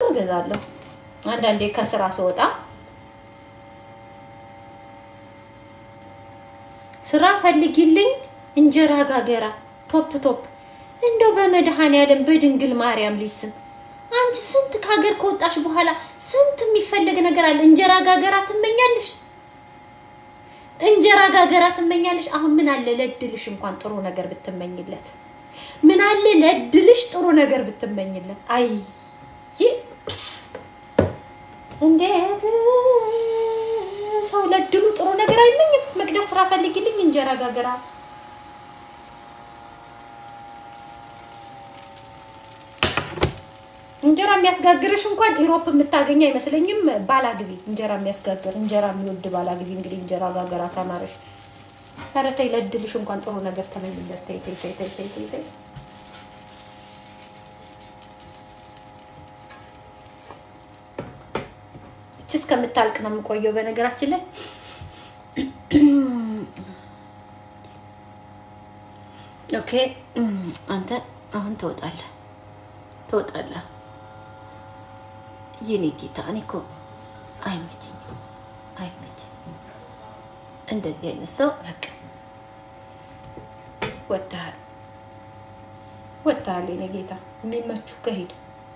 እገዛለሁ አንዳንዴ ከስራ ስወጣ ስራ ፈልጊልኝ እንጀራ ጋገራ ቶፕ ቶፕ እንደው በመድኃኔዓለም በድንግል ማርያም ሊስም አንቺ ስንት ከሀገር ከወጣሽ በኋላ ስንት የሚፈለግ ነገር አለ። እንጀራ ጋገራ ትመኛለሽ፣ እንጀራ ጋገራ ትመኛለሽ። አሁን ምን አለ ለድልሽ እንኳን ጥሩ ነገር ብትመኝለት፣ ምን አለ ለድልሽ ጥሩ ነገር ብትመኝለት። አይ እንዴት ሰው ለድሉ ጥሩ ነገር አይመኝም? መቅደስ ስራ ፈልጊልኝ እንጀራ ጋገራ እንጀራ የሚያስጋግርሽ እንኳን ኢሮፕ የምታገኝ አይመስለኝም። ባላግቢ እንጀራ የሚያስጋግር እንጀራ የሚወድ ባላግቢ። እንግዲህ እንጀራ ጋገራ ካማረሽ፣ ኧረ ተይ ለድልሽ እንኳን ጥሩ ነገር ተመኝለት። ተይ ተይ ተይ ተይ ተይ ተይ። እቺ እስከምታልቅ ነው የምቆየው። በነገራችን ላይ ኦኬ፣ አንተ አሁን ትወጣለህ ትወጣለህ። የኔ ጌታ እኔ እኮ አይመችኝም፣ አይመችኝም እንደዚህ አይነት ሰው በቃ ወጥተሃል፣ ወጥተሃል። የኔ ጌታ የሚመቹ ከሄድ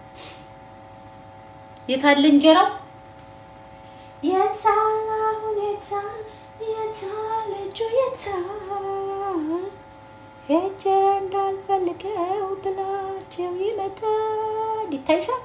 የታለ እንጀራው? የታል አሁን የታል የታል እጁ የታል ሄጄ እንዳልፈልገው ብላቸው ይመጣል። ይታይሻል።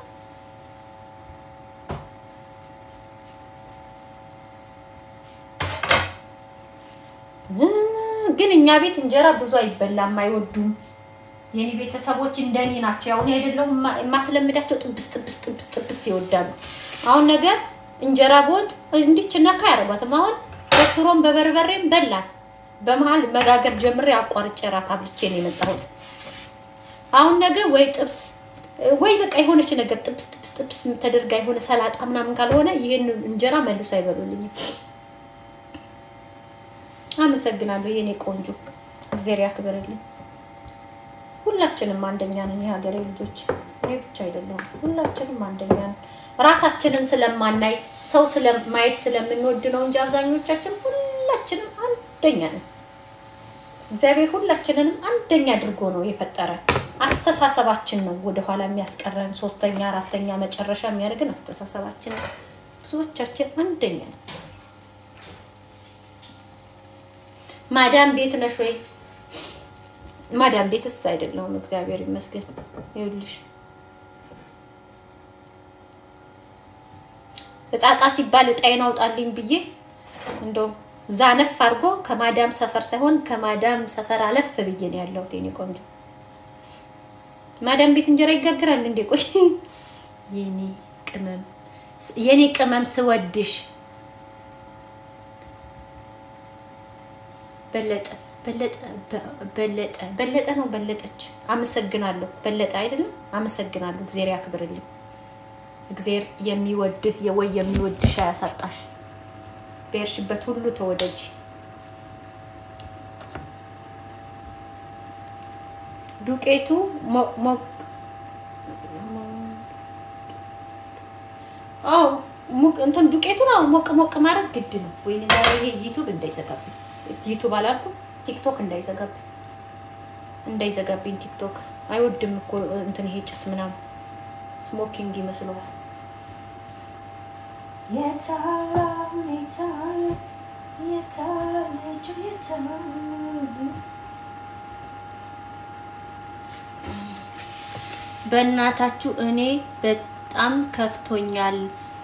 ግን እኛ ቤት እንጀራ ብዙ አይበላም፣ አይወዱም። የኔ ቤተሰቦች እንደኔ ናቸው። አሁን አይደለሁም የማስለምዳቸው ጥብስ ጥብስ ጥብስ ጥብስ ይወዳሉ። አሁን ነገር እንጀራ በወጥ እንዲች ነካ ያደርጓትም። አሁን በሽሮም በበርበሬም በላን። በመሀል መጋገር ጀምሬ አቋርጬ እራት አብልቼ ነው የመጣሁት። አሁን ነገ ወይ ጥብስ ወይ በቃ የሆነች ነገር ጥብስ ጥብስ ጥብስ ተደርጋ የሆነ ሰላጣ ምናምን ካልሆነ ይህን እንጀራ መልሶ አይበሉልኝም። አመሰግናለሁ የኔ ቆንጆ፣ እግዜር ያክብርልኝ። ሁላችንም አንደኛ ነን የሀገሬ ልጆች፣ እኔ ብቻ አይደለሁም። ሁላችንም አንደኛ ነን። ራሳችንን ስለማናይ ሰው ስለማየት ስለምንወድ ነው እንጂ አብዛኞቻችን ሁላችንም አንደኛ ነን። እግዚአብሔር ሁላችንንም አንደኛ አድርጎ ነው የፈጠረን። አስተሳሰባችን ነው ወደኋላ የሚያስቀረን። ሶስተኛ፣ አራተኛ መጨረሻ የሚያደርገን አስተሳሰባችን ነው። ብዙዎቻችን አንደኛ ነው። ማዳም ቤት ነሽ ወይ? ማዳም ቤትስ አይደለሁም፣ እግዚአብሔር ይመስገን። ይኸውልሽ እጣቃ ሲባል እጣዬን አውጣልኝ ብዬ እንደው ዛነፍ አድርጎ ከማዳም ሰፈር ሳይሆን ከማዳም ሰፈር አለፍ ብዬ ነው ያለሁት። የኔ ቆንጆ ማዳም ቤት እንጀራ ይጋግራል እንዴ? ቆይ የኔ ቅመም የኔ ቅመም ስወድሽ በለጠ በለጠ በለጠ በለጠ ነው በለጠች። አመሰግናለሁ። በለጠ አይደለም። አመሰግናለሁ። እግዚአብሔር ያክብርልኝ። እግዚአብሔር የሚወድህ የወይ የሚወድሽ አያሳጣሽ። በሄድሽበት ሁሉ ተወደጅ። ዱቄቱ ሞቅ አዎ እንትን ዱቄቱን አዎ ሞቅ ሞቅ ማድረግ ግድ ነው። ወይኔ ዛሬ ይሄ ዩቱብ እንዳይዘጋብኝ ዩቱብ አላልኩም፣ ቲክቶክ እንዳይዘጋብኝ እንዳይዘጋብኝ። ቲክቶክ አይወድም እኮ እንትን ይሄ ጭስ ምናምን ስሞኪንግ ይመስለዋል። የታለ አሁን የታለ የታለ እጁ የታለ በእናታችሁ እኔ በጣም ከፍቶኛል።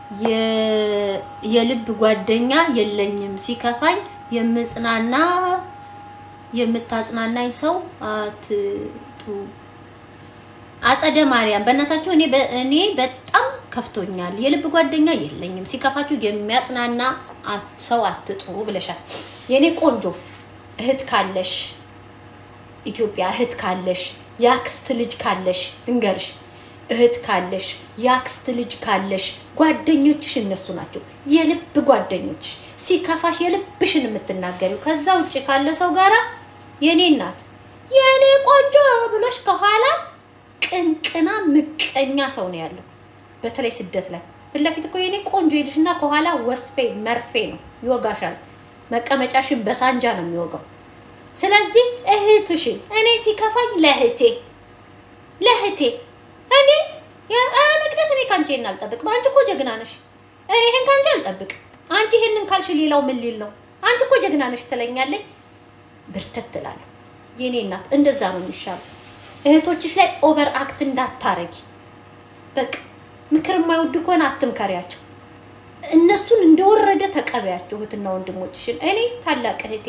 የልብ ጓደኛ የለኝም። ሲከፋኝ የምጽናና የምታጽናናኝ ሰው አትጡ። አጸደ ማርያም በእናታችሁ እኔ እኔ በጣም ከፍቶኛል። የልብ ጓደኛ የለኝም። ሲከፋችሁ የሚያጽናና ሰው አትጡ ብለሻል። የኔ ቆንጆ እህት ካለሽ ኢትዮጵያ እህት ካለሽ የአክስት ልጅ ካለሽ እንገርሽ እህት ካለሽ የአክስት ልጅ ካለሽ ጓደኞችሽ እነሱ ናቸው፣ የልብ ጓደኞች። ሲከፋሽ የልብሽን የምትናገሪው። ከዛ ውጭ ካለ ሰው ጋራ የኔ እናት የኔ ቆንጆ ብሎሽ ከኋላ ቅንቅና ምቀኛ ሰው ነው ያለው። በተለይ ስደት ላይ ፊት ለፊት እኮ የኔ ቆንጆ ይልሽና ከኋላ ወስፌ መርፌ ነው ይወጋሻል። መቀመጫሽን በሳንጃ ነው የሚወጋው። ስለዚህ እህትሽን እኔ ሲከፋኝ ለእህቴ ለእህቴ እኔ መቅደስ እኔ ከአንቺ ይሄን አልጠብቅም። አንቺ እኮ ጀግና ነሽ። እኔ ይሄን ከአንቺ አልጠብቅም። አንቺ ይሄንን ካልሽ ሌላው ምን ሊል ነው? አንቺ እኮ ጀግና ነሽ ትለኛለች። ብርተት ትላለሁ። የኔ እናት እንደዛ ነው የሚሻለው። እህቶችሽ ላይ ኦቨር አክት እንዳታረጊ። በቃ ምክር የማይወድ ከሆነ አትምከሪያቸው። እነሱን እንደወረደ ተቀበያቸው። እህትና ወንድሞችሽን እኔ ታላቅ እህቴ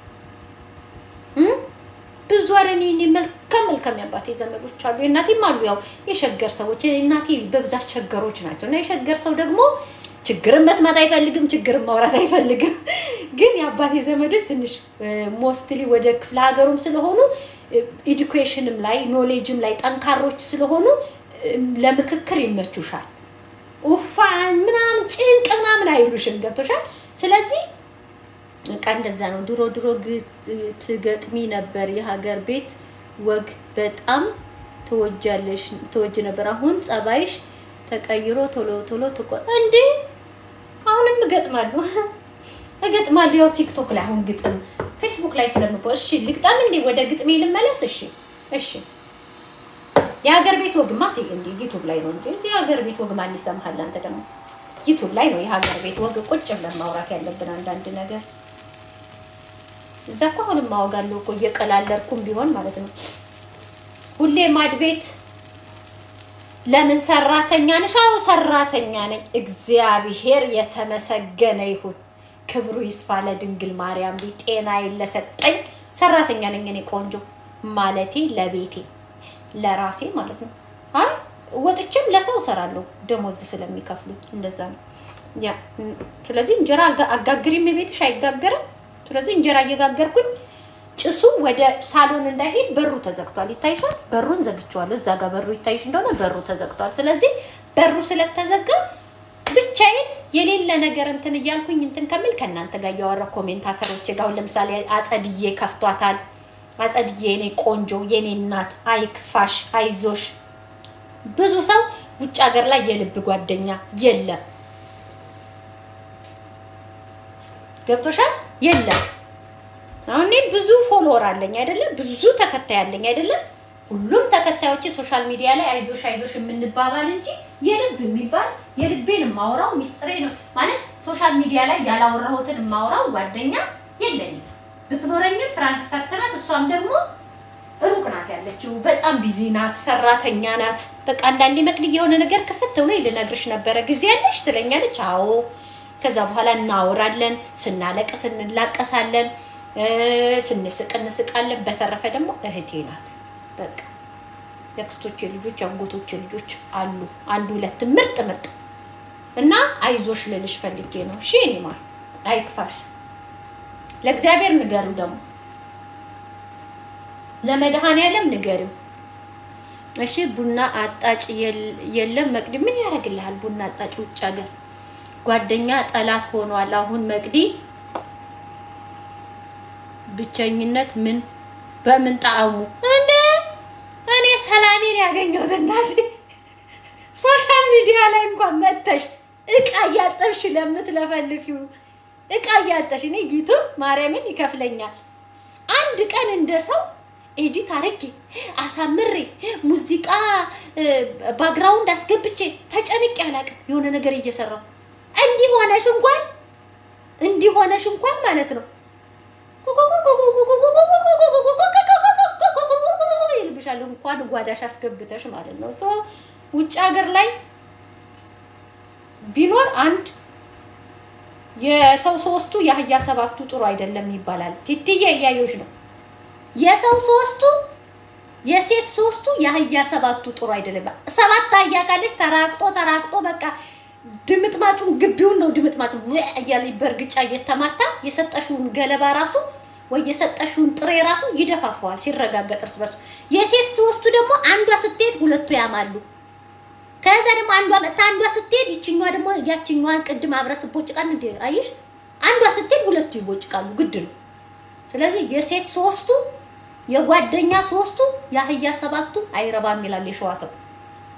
ብዙ ኧረ እኔ እኔ መልካም መልካም የአባቴ ዘመዶች አሉ፣ የእናቴም አሉ። ያው የሸገር ሰዎች እናቴ በብዛት ሸገሮች ናቸው። እና የሸገር ሰው ደግሞ ችግርን መስማት አይፈልግም፣ ችግርን ማውራት አይፈልግም። ግን የአባቴ ዘመዶች ትንሽ ሞስትሊ ወደ ክፍለ ሀገሩም ስለሆኑ ኤዱኬሽንም ላይ ኖሌጅም ላይ ጠንካሮች ስለሆኑ ለምክክር ይመቹሻል። ኡፋን ምናምን ጭንቅ ምናምን አይሉሽም። ገብቶሻል። ስለዚህ በቃ እንደዛ ነው። ድሮ ድሮ ትገጥሚ ነበር የሀገር ቤት ወግ በጣም ትወጃለሽ ትወጅ ነበር። አሁን ጸባይሽ ተቀይሮ ቶሎ ቶሎ ትቆ እንዴ አሁንም እገጥማለሁ እገጥማለሁ። ያው ቲክቶክ ላይ አሁን ግጥም ፌስቡክ ላይ ስለምፖ እሺ ልግጠም እንዴ ወደ ግጥሜ ልመለስ። እሺ እሺ የሀገር ቤት ወግማ እንዴ ዩቱብ ላይ ነው እንጂ እዚህ የሀገር ቤት ወግ ማን ይሰማሃል? አንተ ደግሞ ዩቱብ ላይ ነው የሀገር ቤት ወግ ቁጭ ብለን ማውራት ያለብን አንዳንድ ነገር እዛ እኮ አሁንም ማወጋለሁ እኮ እየቀላለድኩም ቢሆን ማለት ነው። ሁሌ ማድ ቤት ለምን ሰራተኛ ነሽ? አዎ ሰራተኛ ነኝ። እግዚአብሔር የተመሰገነ ይሁን፣ ክብሩ ይስፋ ለድንግል ማርያም ጤና ለሰጠኝ ሰራተኛ ነኝ። እኔ ቆንጆ ማለቴ ለቤቴ ለራሴ ማለት ነው። አይ ወጥቼም ለሰው እሰራለሁ ደሞዝ ስለሚከፍሉኝ እንደዛ ነው። ያ ስለዚህ እንጀራ አጋግሪም ቤትሽ አይጋገርም። ስለዚህ እንጀራ እየጋገርኩኝ ጭሱ ወደ ሳሎን እንዳይሄድ በሩ ተዘግቷል። ይታይሻል? በሩን ዘግቼዋለሁ። እዛ ጋር በሩ ይታይሽ እንደሆነ በሩ ተዘግቷል። ስለዚህ በሩ ስለተዘጋ ብቻዬን የሌለ ነገር እንትን እያልኩኝ እንትን ከምል ከእናንተ ጋር እያወራ ኮሜንታተሮች ጋር አሁን ለምሳሌ አጸድዬ ከፍቷታል። አጸድዬ የኔ ቆንጆ የኔ እናት አይክፋሽ፣ አይዞሽ። ብዙ ሰው ውጭ ሀገር ላይ የልብ ጓደኛ የለም። ገብቶሻል? የለም። አሁን እኔ ብዙ ፎሎወር አለኝ አይደለም? ብዙ ተከታይ አለኝ አይደለም? ሁሉም ተከታዮች ሶሻል ሚዲያ ላይ አይዞሽ አይዞሽ የምንባባል እንጂ የልብ የሚባል የልቤን የማወራው ሚስጥሬ ነው ማለት ሶሻል ሚዲያ ላይ ያላወራሁትን የማወራው ጓደኛ የለኝም። ብትኖረኝም ፍራንክፈርት ናት። እሷም ደግሞ ሩቅ ናት ያለችው። በጣም ቢዚ ናት፣ ሰራተኛ ናት። በቃ አንዳንዴ መቅድ የሆነ ነገር ክፍት ብሎ ልነግርሽ ነበረ ጊዜ ያለሽ ትለኛለች። አዎ ከዛ በኋላ እናወራለን፣ ስናለቅስ እንላቀሳለን፣ ስንስቅ እንስቃለን። በተረፈ ደግሞ እህቴ ናት። በቃ የአክስቶቼ ልጆች የአጎቶቼ ልጆች አሉ አንድ ሁለት ምርጥ ምርጥ እና አይዞሽ ልልሽ ፈልጌ ነው። እሺ እኔ ማለት አይክፋሽ። ለእግዚአብሔር ንገሪው፣ ደግሞ ለመድኃኔዓለም ንገሪው። እሺ ቡና አጣጭ የለም መቅዲ ምን ያደርግልሃል? ቡና አጣጭ ውጭ ሀገር ጓደኛ ጠላት ሆኗል። አሁን መቅዲ ብቸኝነት ምን በምን ጣዕሙ እንደ እኔ ሰላሜን ያገኘሁት እናት ሶሻል ሚዲያ ላይ እንኳን መተሽ እቃ እያጠብሽ ለምትለፈልፊው እቃ እያጠሽ እኔ ዩቱብ ማርያምን ይከፍለኛል። አንድ ቀን እንደ ሰው ኤዲት አረጌ አሳምሬ ሙዚቃ ባክግራውንድ አስገብቼ ተጨንቄ አላውቅም። የሆነ ነገር እየሰራው እንዲህ ሆነሽ እንኳን እንዲህ ሆነሽ እንኳን ማለት ነው ይልብሻል እንኳን ጓዳሽ አስገብተሽ ማለት ነው። ሶ ውጭ ሀገር ላይ ቢኖር አንድ የሰው ሶስቱ የአህያ ሰባቱ ጥሩ አይደለም ይባላል። ቲትዬ እያየሁሽ ነው። የሰው ሶስቱ የሴት ሶስቱ የአህያ ሰባቱ ጥሩ አይደለም። ሰባት አህያ ካለች ተራቅጦ ተራቅጦ በቃ ድምጥማጩን ግቢውን ነው ድምጥማጩን እያለ በእርግጫ እየተማታ የሰጠሽውን ገለባ ራሱ ወይ የሰጠሽውን ጥሬ ራሱ ይደፋፈዋል ሲረጋገጥ እርስ በርሱ። የሴት ሶስቱ ደግሞ አንዷ ስትሄድ ሁለቱ ያማሉ። ከዛ ደግሞ አንዷ መጥታ አንዷ ስትሄድ ይችኛዋ ደግሞ ያችኛዋን ቅድም አብረህ ስትቦጭቃል እንደ አየሽ፣ አንዷ ስትሄድ ሁለቱ ይቦጭቃሉ። ግድ ነው። ስለዚህ የሴት ሶስቱ የጓደኛ ሶስቱ የአህያ ሰባቱ አይረባም ይላል የሸዋ ሰው።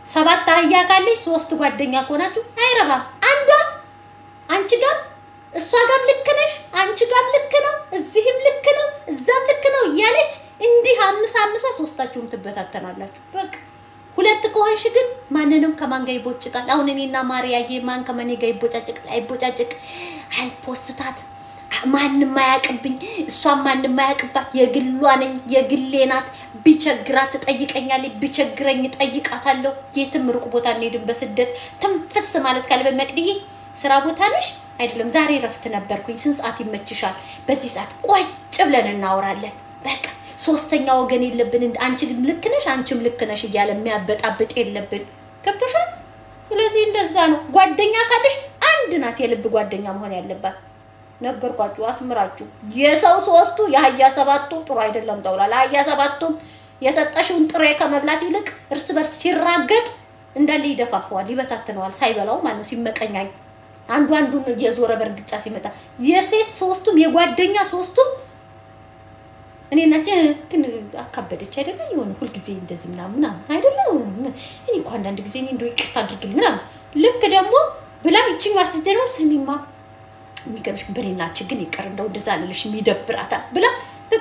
ሰባት አህያ ካለች ሶስት ጓደኛ ከሆናችሁ አይረባም። አንዷ አንቺ ጋር እሷ ጋር ልክ ነሽ፣ አንቺ ጋር ልክ ነው፣ እዚህም ልክ ነው፣ እዛም ልክ ነው እያለች እንዲህ አምሳ አምሳ ሶስታችሁም ትበታተናላችሁ። በቃ ሁለት ከሆንሽ ግን ማንንም ከማን ጋር ይቦጭቃል? አሁን እኔና ማርያዬ ማን ከማን ጋር ይቦጫጭቃል? አይቦጫጭቅ፣ አልፖስታት ማንም አያውቅብኝ፣ እሷም ማንም አያውቅባት። የግሏ ነኝ፣ የግሌ ናት። ቢቸግራት ትጠይቀኛለች፣ ቢቸግረኝ ጠይቃታለሁ። የትም ሩቅ ቦታ እንሄድም። በስደት ትንፍስ ማለት ካለ በመቅድዬ ስራ ቦታ ነሽ አይደለም? ዛሬ ረፍት ነበርኩኝ። ስንት ሰዓት ይመችሻል? በዚህ ሰዓት ቁጭ ብለን እናወራለን። በቃ ሶስተኛ ወገን የለብን። አንቺ ልክ ነሽ፣ አንቺም ልክ ነሽ እያለ የሚያበጣብጥ የለብን። ገብቶሻል? ስለዚህ እንደዛ ነው። ጓደኛ ካለሽ አንድ ናት የልብ ጓደኛ መሆን ያለባት። ነገርኳችሁ፣ አስምራችሁ። የሰው ሶስቱ የአህያ ሰባቱ ጥሩ አይደለም ተብሏል። አህያ ሰባቱም የሰጠሽውን ጥሬ ከመብላት ይልቅ እርስ በርስ ሲራገጥ እንዳለ ይደፋፈዋል፣ ይበታትነዋል። ሳይበላው ማለት ነው ሲመቀኛኝ አንዱ አንዱን እየዞረ በእርግጫ ሲመጣ የሴት ሶስቱም የጓደኛ ሶስቱም እኔ ናቸ ግን አካበደች አይደለ? የሆነ ሁልጊዜ እንደዚህ ምናምን ምናምን አይደለ? እኔ እኮ አንዳንድ ጊዜ እኔ እንደው ይቅርታ አድርግልኝ ምናምን ልክ ደግሞ ብላም ይችኛዋ ስትል ደግሞ ስሚማ የሚገርምሽ ግን በእኔና አንቺ ግን ይቅር እንደው እንደዛ አልልሽ ይደብራታል ብላ በቃ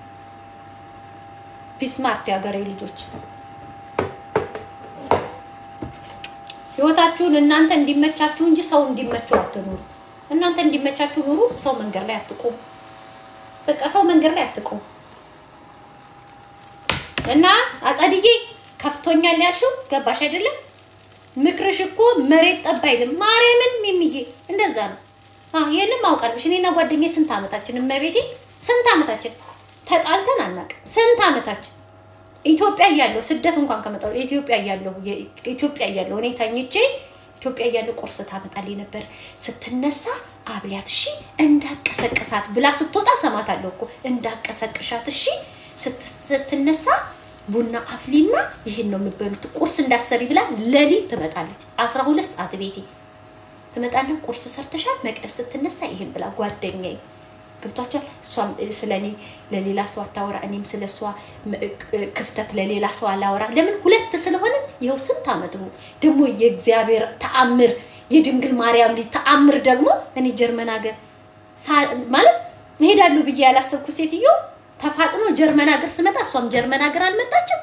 ቢስማርት የሀገሬ ልጆች ህይወታችሁን እናንተ እንዲመቻችሁ እንጂ ሰው እንዲመቸው አትኑሩ። እናንተ እንዲመቻችሁ ኑሩ። ሰው መንገድ ላይ አትቁም። በቃ ሰው መንገድ ላይ አትቁም። እና አጸድዬ ከፍቶኛል ያልሽው ገባሽ አይደለም? ምክርሽ እኮ መሬት ጠብ አይልም። ማርያምን ሚሚዬ እንደዛ ነው። አዎ ይሄንም አውቃለሽ። እኔና ጓደኛዬ ስንት አመታችን እመቤቴ፣ ስንት አመታችን ተጣልተን አናውቅም። ስንት አመታችን ኢትዮጵያ እያለሁ ስደት እንኳን ከመጣሁ ኢትዮጵያ እያለሁ ኢትዮጵያ እያለሁ እኔ ተኝቼ ኢትዮጵያ እያለሁ ቁርስ ታመጣልኝ ነበር። ስትነሳ አብሊያት እሺ እንዳቀሰቅሳት ብላ ስትወጣ ሰማታለሁ እኮ እንዳቀሰቅሻት እሺ ስትነሳ ቡና አፍሊና ይሄን ነው የምትበሉት ቁርስ እንዳሰሪ ብላ ሌሊት ትመጣለች። አስራ ሁለት ሰዓት ቤቴ ትመጣለች። ቁርስ ሰርተሻል መቅደስ ስትነሳ ይሄን ብላ ጓደኛዬ ገብቷቸዋል። እሷም ስለ እኔ ለሌላ ሰው አታወራ፣ እኔም ስለ እሷ ክፍተት ለሌላ ሰው አላወራ። ለምን ሁለት ስለሆነ ይኸው ስንት ዓመት ነው ደግሞ የእግዚአብሔር ተአምር የድንግል ማርያም ልጅ ተአምር ደግሞ እኔ ጀርመን ሀገር ማለት እሄዳለሁ ብዬ ያላሰብኩ ሴትዮ ተፋጥኖ ጀርመን ሀገር ስመጣ እሷም ጀርመን ሀገር አልመጣችም።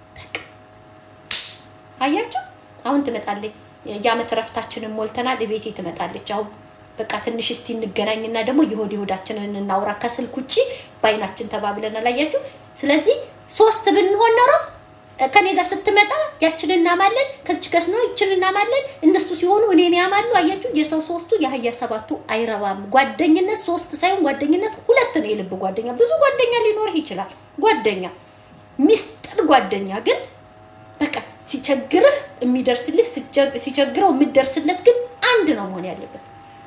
አያቸው አሁን ትመጣለች። የዓመት እረፍታችንን ሞልተናል። ቤቴ ትመጣለች አሁን በቃ ትንሽ እስቲ እንገናኝና ደግሞ የሆድ የሆዳችንን እናውራ ከስልክ ውጭ በአይናችን ተባብለናል። አያችሁ። ስለዚህ ሶስት ብንሆን ኖሮ ከኔ ጋር ስትመጣ ያችን እናማለን፣ ከዚች ከስኖ ይችን እናማለን። እነሱ ሲሆኑ እኔን ያማሉ። አያችሁ። የሰው ሶስቱ የአህያ ሰባቱ አይረባም። ጓደኝነት ሶስት ሳይሆን ጓደኝነት ሁለት ነው። የልብ ጓደኛ ብዙ ጓደኛ ሊኖርህ ይችላል። ጓደኛ ሚስጥር ጓደኛ ግን በቃ ሲቸግርህ የሚደርስልህ ሲቸግረው የምትደርስለት ግን አንድ ነው መሆን ያለበት።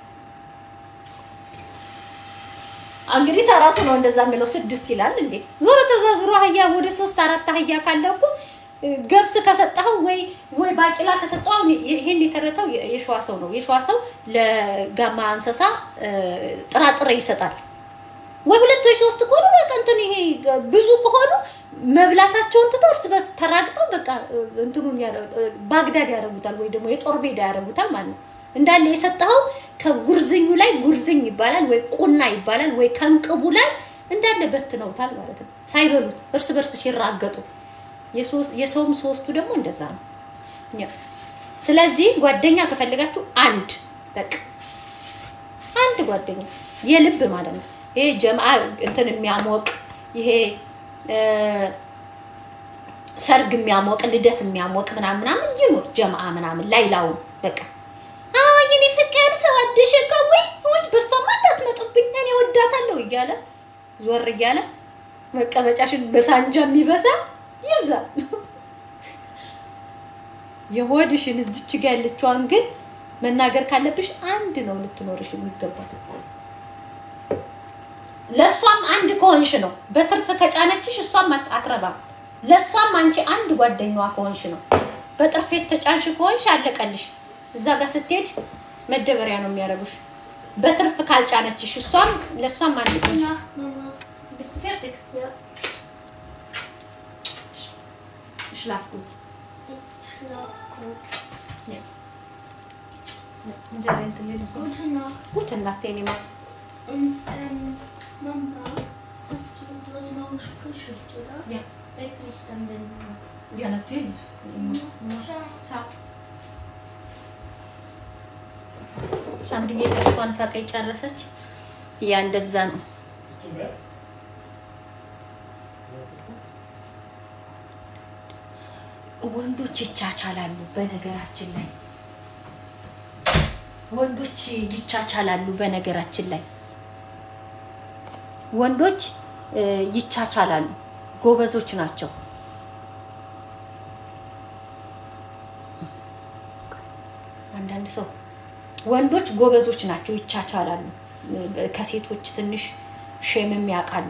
እንግዲህ ተራቱ ነው እንደዛ የሚለው ስድስት ይላል እንዴ? ዞሮ ተዛዝሮ አህያ ወደ ሶስት አራት አህያ ካለ እኮ ገብስ ከሰጠኸው ወይ ወይ ባቂላ ከሰጠኸው ይሄን የተረተው የሸዋ ሰው ነው። የሸዋ ሰው ለጋማ እንስሳ ጥራጥሬ ይሰጣል። ወይ ሁለት ወይ ሶስት ከሆኑ በቃ እንትን ይሄ ብዙ ከሆኑ መብላታቸውን ትተው እርስ በርስ ተራግጠው በቃ እንትኑን ባግዳድ ያደርጉታል፣ ወይ ደግሞ የጦር ሜዳ ያደርጉታል ማለት ነው። እንዳለ የሰጠኸው ከጉርዝኙ ላይ ጉርዝኝ ይባላል ወይ ቁና ይባላል ወይ ከንቅቡ ላይ እንዳለ በትነውታል ማለት ነው። ሳይበሉት እርስ በርስ ሲራገጡ፣ የሰውም ሶስቱ ደግሞ እንደዛ ነው። ስለዚህ ጓደኛ ከፈለጋችሁ አንድ በቃ አንድ ጓደኛ የልብ ማለት ነው። ይሄ ጀምአ እንትን የሚያሞቅ ይሄ ሰርግ የሚያሞቅ ልደት የሚያሞቅ ምናምን ምናምን ይኑር ጀምአ ምናምን ላይላውን በቃ የኔ ፍቅር ሰው አደሸ ወይ ወይ በሷማ እንዳትመጡብኝ እኔ ወዳታለሁ እያለ ዞር እያለ መቀመጫሽን በሳንጃ የሚበሳ ይብዛል። የሆድሽን እዚች ጋ ያለችዋን ግን መናገር ካለብሽ አንድ ነው ልትኖርሽ የሚገባል። ለእሷም አንድ ከሆንሽ ነው። በትርፍ ከጫነችሽ እሷም አትረባም። ለእሷም አንቺ አንድ ጓደኛዋ ከሆንሽ ነው። በጥርፍ የተጫንሽ ከሆንሽ አለቀልሽ። እዛ ጋር ስትሄድ መደበሪያ ነው የሚያደርጉሽ። በትርፍ ካልጫነችሽ እሷም ለእሷም አንድ ከሆንሽ Bist du fertig? Ja. Schlaf gut. Ich schlaf. እንጀራ እንትን ሌለ Gute Nacht. ጉት እናቴ እኔማ Und ähm, Mama, hast du, du hast morgen Frühschicht, oder? Ja. Weck mich dann, wenn du. Ja, natürlich. Ciao. ቻው ሳምሪዬ ጥርሷን ፈቀይ ጨረሰች። ያ እንደዛ ነው። ወንዶች ይቻቻላሉ። በነገራችን ላይ ወንዶች ይቻቻላሉ። በነገራችን ላይ ወንዶች እ፣ ይቻቻላሉ። ጎበዞች ናቸው። አንዳንድ ሰው ወንዶች ጎበዞች ናቸው፣ ይቻቻላሉ። ከሴቶች ትንሽ ሼምም ያውቃሉ።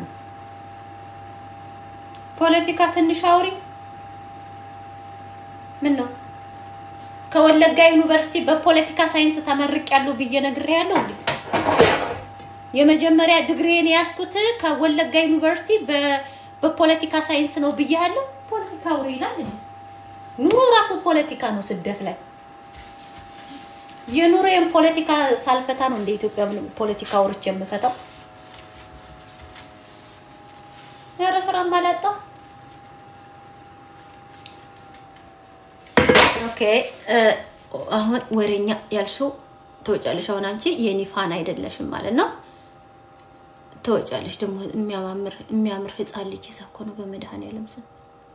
ፖለቲካ ትንሽ አውሪ። ምን ነው ከወለጋ ዩኒቨርሲቲ በፖለቲካ ሳይንስ ተመርቄያለሁ ብዬ ነግሬያለሁ እንዴ? የመጀመሪያ ዲግሪዬን የያዝኩት ከወለጋ ዩኒቨርሲቲ በ- በፖለቲካ ሳይንስ ነው ብያለሁ። ፖለቲካ አውሪ ይላል እንዴ? ኑሮ ራሱ ፖለቲካ ነው። ስደት ላይ የኑሮዬን ፖለቲካ ሳልፈታ ነው እንደ ኢትዮጵያ ፖለቲካ አውርቼ የምፈታው። ኧረ ስራም አላጣሁ። ኦኬ እ፣ አሁን ወሬኛ ያልሽው ትወጫለሽ። አሁን አንቺ የኔ ፋን አይደለሽም ማለት ነው። ትወጫለሽ ደግሞ የሚያማምር የሚያምር ህፃን ልጅ ይዛ እኮ ነው በመድኃኒዓለም ስም።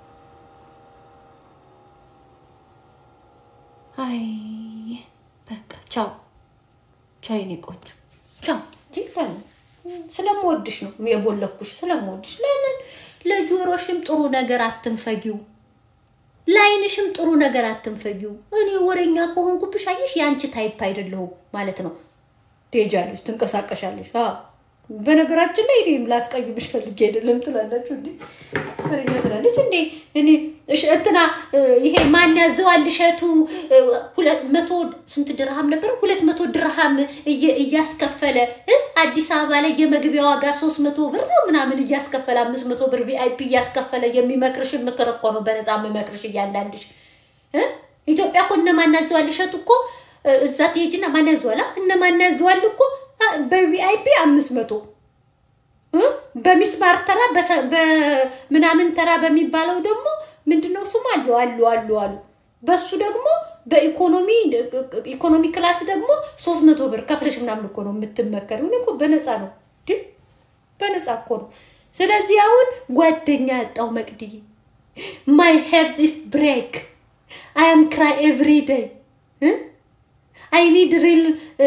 አይ በቃ ቻው ቻው፣ የኔ ቆንጆ ቻው። እንጂ ለምን ስለምወድሽ ነው የቦለኩሽ፣ ስለምወድሽ። ለምን ለጆሮሽም ጥሩ ነገር አትንፈጊው፣ ለአይንሽም ጥሩ ነገር አትንፈጊው። እኔ ወሬኛ ከሆንኩብሽ አየሽ፣ የአንቺ ታይፕ አይደለሁም ማለት ነው። ትሄጃለሽ፣ ትንቀሳቀሻለሽ። አዎ በነገራችን ላይ እኔም ላስቀይምሽ ፈልጌ አይደለም ትላላችሁ እንዴ? ወሬኛ ትላለች እንዴ? እኔ እሺ፣ እንትና እ፣ ይሄ ማን ያዘዋል እሸቱ እ፣ ሁለት መቶ ስንት ድርሃም ነበር? ሁለት መቶ ድርሃም እየ- እያስከፈለ እ፣ አዲስ አበባ ላይ የመግቢያ ዋጋ ሶስት መቶ ብር ነው ምናምን እያስከፈለ አምስት መቶ ብር ቪአይፒ እያስከፈለ የሚመክርሽ ምክር እኮ ነው በነፃ የምመክርሽ እያንዳንድሽ እ? ኢትዮጵያ እኮ እነ ማን ያዘዋል እሸቱ እኮ እ፣ እዛ ትሄጂና ማን ያዘዋል አ? እነ ማን ያዘዋል እኮ አ፣ በቪአይፒ አምስት መቶ እ? በሚስማር ተራ በሰ- በምናምን ተራ በሚባለው ደግሞ ምንድነው ስሙ አሉ አሉ አሉ አሉ በሱ ደግሞ በኢኮኖሚ ኢኮኖሚ ክላስ ደግሞ ሶስት መቶ ብር ከፍለሽ ምናምን እኮ ነው የምትመከር። እኔ እኮ በነፃ ነው ግን በነፃ እኮ ነው። ስለዚህ አሁን ጓደኛ ያጣው መቅዲ ማይ ሄርት ኢስ ብሬክ አይ አም ክራይ ኤቭሪ ዴይ አይ ኒድ ሪል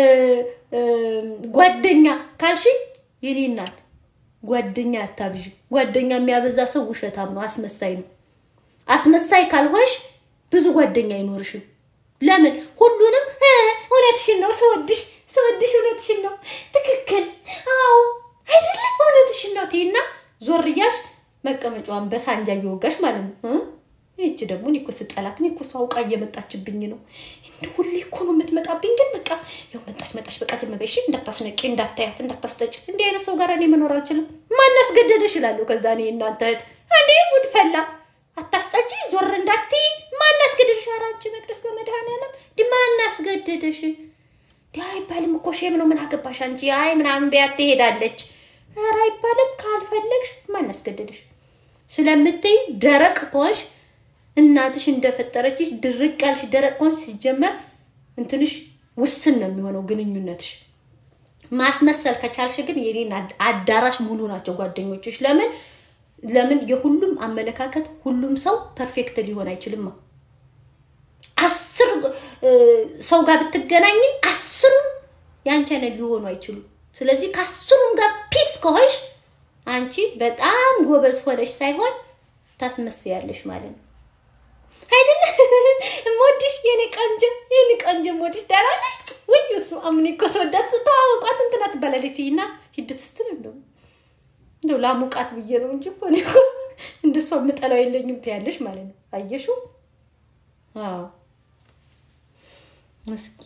ጓደኛ ካልሽ የኔ እናት ጓደኛ አታብዥ። ጓደኛ የሚያበዛ ሰው ውሸታም ነው፣ አስመሳይ ነው። አስመሳይ ካልሆንሽ ብዙ ጓደኛ አይኖርሽም። ለምን ሁሉንም እ፣ እውነትሽን ነው ስወድሽ ስወድሽ እውነትሽን ነው ትክክል፣ አዎ አይደለም እውነትሽን ነው ትይና ዞር እያልሽ መቀመጫዋን በሳንጃ እየወጋሽ ማለት ነው እ? ይህች ደግሞ እኔ እኮ ስጠላት እኔ እኮ እሷ አውቃ እየመጣችብኝ ነው። እንደ ሁሌ እኮ ነው የምትመጣብኝ። ግን በቃ ያው መጣች መጣች፣ በቃ ዝም በይ እሺ፣ እንዳታስነቂ፣ እንዳታያት፣ እንዳታስጠጭ። እንዲህ አይነት ሰው ጋር እኔ መኖር አልችልም። ማን አስገደደሽ እላለሁ። ከዛ እኔ እናንተ እህት እንዴ ጉድ ፈላ፣ አታስጠጪ፣ ዞር እንዳትይ። ማን አስገደደሽ? ኧረ አንቺ መቅደስ በመድኃኒዓለም እንዲህ ማን አስገደደሽ? እንዲህ አይባልም እኮ ሼም ነው። ምን አገባሽ አንቺ? አይ ምናምን ቢያት ትሄዳለች። ኧረ አይባልም። ካልፈለግሽ ማን አስገደደሽ? ስለምትይ ደረቅ ከሆንሽ እናትሽ እንደፈጠረችሽ ድርቅ ያልሽ ደረቅ ከሆንሽ ሲጀመር እንትንሽ ውስን ነው የሚሆነው ግንኙነትሽ። ማስመሰል ከቻልሽ ግን የኔን አድ- አዳራሽ ሙሉ ናቸው ጓደኞችሽ። ለምን ለምን የሁሉም አመለካከት ሁሉም ሰው ፐርፌክት ሊሆን አይችልማ። አስር እ፣ ሰው ጋር ብትገናኝ አስሩም የአንቺ አይነት ሊሆኑ አይችሉም። ስለዚህ ከአስሩም ጋር ፒስ ከሆንሽ አንቺ በጣም ጎበዝ ሆነሽ ሳይሆን ታስመስያለሽ ማለት ነው። አይደለ ሞዲሽ የኔ ቆንጆ የኔ ቆንጆ ሞዲሽ ደህና ነሽ ወይ? እሱ አምን እኮ ሰወዳት ተዋውቋት እንትና ትባላለች እና ሂድት ስትል እንደው እንደው ላሙቃት ብዬ ነው እንጂ እኮ እኔ እኮ እንደሷ የምጠላው የለኝም ትያለሽ ማለት ነው። አየሽው? አዎ እስኪ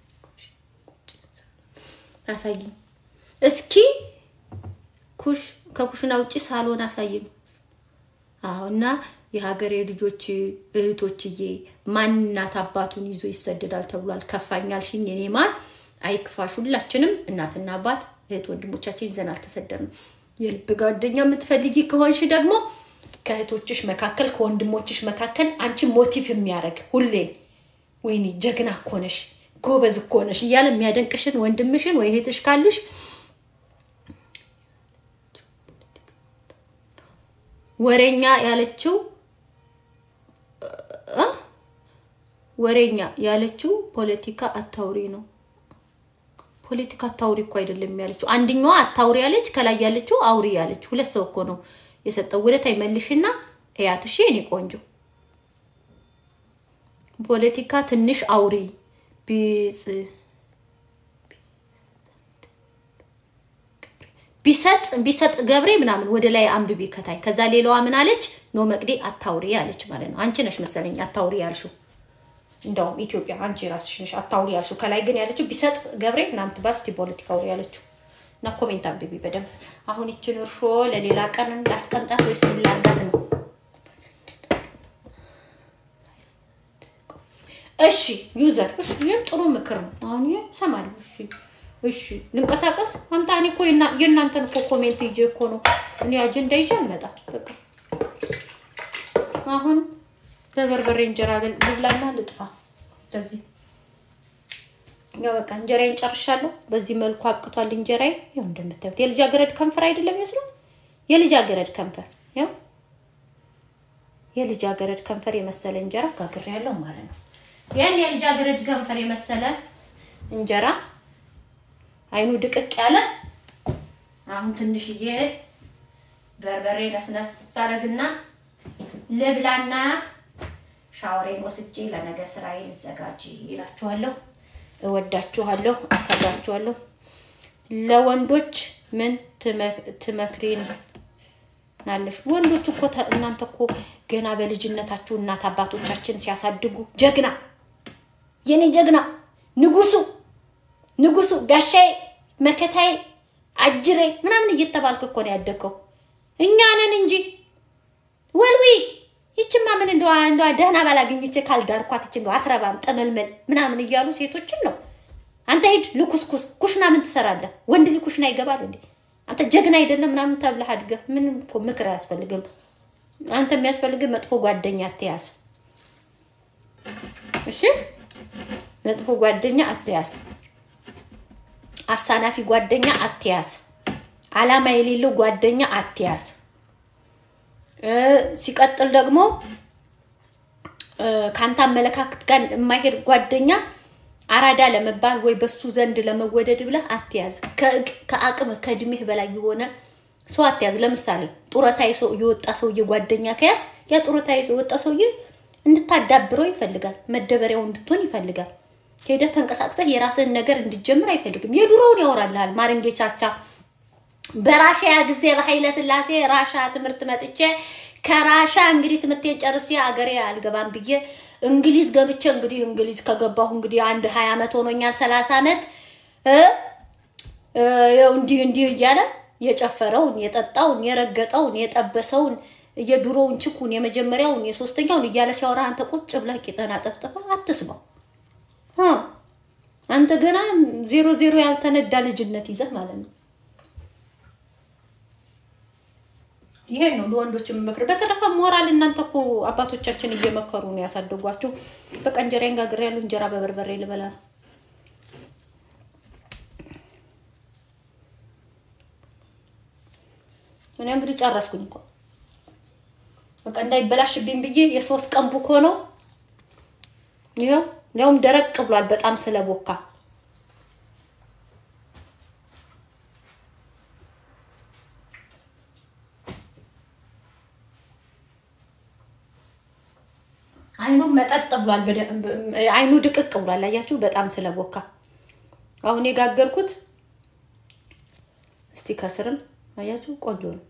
አሳይኝ እስኪ ኩሽ ከኩሽና ውጭ ሳሎን አሳይኝ። አዎ እና የሀገሬ ልጆች እህቶችዬ፣ ማንናት አባቱን ይዞ ይሰደዳል ተብሏል። ከፋኛል ሽኝ እኔ ማን አይክፋሽ። ሁላችንም እናትና አባት እህት ወንድሞቻችን ይዘን አልተሰደድንም። የልብ ጓደኛ የምትፈልጊ ከሆንሽ ደግሞ ከእህቶችሽ መካከል ከወንድሞችሽ መካከል አንቺን ሞቲቭ የሚያደርግ ሁሌ ወይኔ ጀግና እኮ ነሽ ጎበዝ እኮ ነሽ እያለ የሚያደንቅሽን ወንድምሽን ወይ እህትሽ ካሉሽ ወሬኛ ያለችው እ ወሬኛ ያለችው ፖለቲካ አታውሪ ነው። ፖለቲካ አታውሪ እኮ አይደለም ያለችው። አንደኛዋ አታውሪ ያለች፣ ከላይ ያለችው አውሪ ያለች። ሁለት ሰው እኮ ነው የሰጠው። ወደታይ መልሽና እያት። እሺ የኔ ቆንጆ ፖለቲካ ትንሽ አውሪ ቢጽ ቢሰጥ ቢሰጥ ገብሬ ምናምን ወደ ላይ አንብቢ ከታይ። ከዛ ሌላዋ ምን አለች? ኖ መቅዴ አታውሪ አለች ማለት ነው። አንቺ ነሽ መሰለኝ አታውሪ ያልሽው። እንደውም ኢትዮጵያ አንቺ ራስሽ ነሽ አታውሪ ያልሽው። ከላይ ግን ያለችው ቢሰጥ ገብሬ ምናምን ትባል እስቲ ፖለቲካ አውሪ ያለችው እና ኮሜንት አንብቢ በደንብ። አሁን ይችን እርሾ ለሌላ ቀን ላስቀምጣት ወይስ ምን ላድርጋት ነው? እሺ ዩዘር፣ እሺ ይህ ጥሩ ምክር ነው። አሁን ይሄ እሰማለሁ። እሺ እሺ ልንቀሳቀስ አምጣ። እኔ እኮ የእናንተን እኮ ኮሜንት ይዤ እኮ ነው እኔ አጀንዳ ይዤ አልመጣም። በቃ አሁን በበርበሬ እንጀራ ልብላና ልጥፋ። ስለዚህ ያው በቃ እንጀራዬን ጨርሻለሁ። በዚህ መልኩ አብቅቷል እንጀራዬ። ያው እንደምታዩት የልጃገረድ ከንፈር አይደለም ይመስለው የልጃገረድ ከንፈር ያው የልጃገረድ ከንፈር የመሰለ እንጀራ ጋግሬያለሁ ማለት ነው። ያን የልጃገረድ ከንፈር የመሰለ እንጀራ አይኑ ድቅቅ ያለ አሁን ትንሽዬ በርበሬ ነስነስ ሳረግና ልብላና ሻወሬን ወስጄ ለነገ ስራዬ ልዘጋጅ ይላችኋለሁ። እወዳችኋለሁ፣ አከብራችኋለሁ። ለወንዶች ምን ትመክሪን ናለሽ? ወንዶች እኮ እናንተ እኮ ገና በልጅነታችሁ እናት አባቶቻችን ሲያሳድጉ ጀግና፣ የኔ ጀግና፣ ንጉሱ ንጉሱ ጋሻዬ፣ መከታዬ፣ አጅሬ ምናምን እየተባልክ እኮ ነው ያደግከው። እኛ ነን እንጂ ወልዊ ይችማ ምን እንደዋ እንደዋ ደህና ባላገኘች ካልዳርኳት ይች እንደው አትረባም ጠመልመል ምናምን እያሉ ሴቶችን ነው። አንተ ሂድ ልኩስኩስ ኩሽና ምን ትሰራለህ? ወንድ ልጅ ኩሽና ይገባል እንዴ? አንተ ጀግና አይደለም ምናምን ተብለህ አድገህ ምንም እኮ ምክር አያስፈልግም። አንተ የሚያስፈልግህ መጥፎ ጓደኛ አትያዝ። እሺ መጥፎ ጓደኛ አትያዝ። አሳናፊ ጓደኛ አትያዝ። አላማ የሌለው ጓደኛ አትያዝ። ሲቀጥል ደግሞ ከአንተ አመለካከት ጋር የማይሄድ ጓደኛ አራዳ ለመባል ወይ በሱ ዘንድ ለመወደድ ብለህ አትያዝ። ከአቅም ከእድሜህ በላይ የሆነ ሰው አትያዝ። ለምሳሌ ጡረታ የወጣ ሰውዬ ጓደኛ ከያዝ ያ ጡረታ የወጣ ሰውዬ እንድታዳብረው ይፈልጋል። መደበሪያው እንድትሆን ይፈልጋል። ሄደህ ተንቀሳቅሰህ የራስህን ነገር እንድጀምር አይፈልግም። የድሮውን ያወራልሃል። ማርንጌ ቻቻ በራሻያ ጊዜ በኃይለ ስላሴ ራሻ ትምህርት መጥቼ ከራሻ እንግዲህ ትምህርቴን ጨርሴ አገሬ አልገባም ብዬ እንግሊዝ ገብቼ እንግዲህ እንግሊዝ ከገባሁ እንግዲህ አንድ ሀያ ዓመት ሆኖኛል፣ ሰላሳ ዓመት እንዲህ እንዲህ እያለ የጨፈረውን የጠጣውን የረገጠውን የጠበሰውን የድሮውን ችኩን የመጀመሪያውን የሶስተኛውን እያለ ሲያወራ አንተ ቁጭ ብለህ ቂጠና ጠፍጥፋ አትስማው። አንተ ገና ዜሮ ዜሮ ያልተነዳ ልጅነት ይዘህ ማለት ነው። ይሄን ነው ለወንዶች የምመክር። በተረፈ ሞራል እናንተ እኮ አባቶቻችን እየመከሩ ነው ያሳደጓቸው። በቃ እንጀራዬን ጋግሬያለሁ። እንጀራ በበርበሬ ልበላ ነው። እኔ እንግዲህ ጨረስኩኝ እኮ በቃ እንዳይበላሽብኝ ብዬ የሶስት ቀን ቡኮ ነው። ይኸው ያውም ደረቅ ብሏል በጣም ስለቦካ አይኑም መጠጥ ብሏል። አይኑ ድቅቅ ብሏል። አያችሁ፣ በጣም ስለቦካ አሁን የጋገርኩት እስቲ ከስርም አያችሁ፣ ቆንጆ ነው።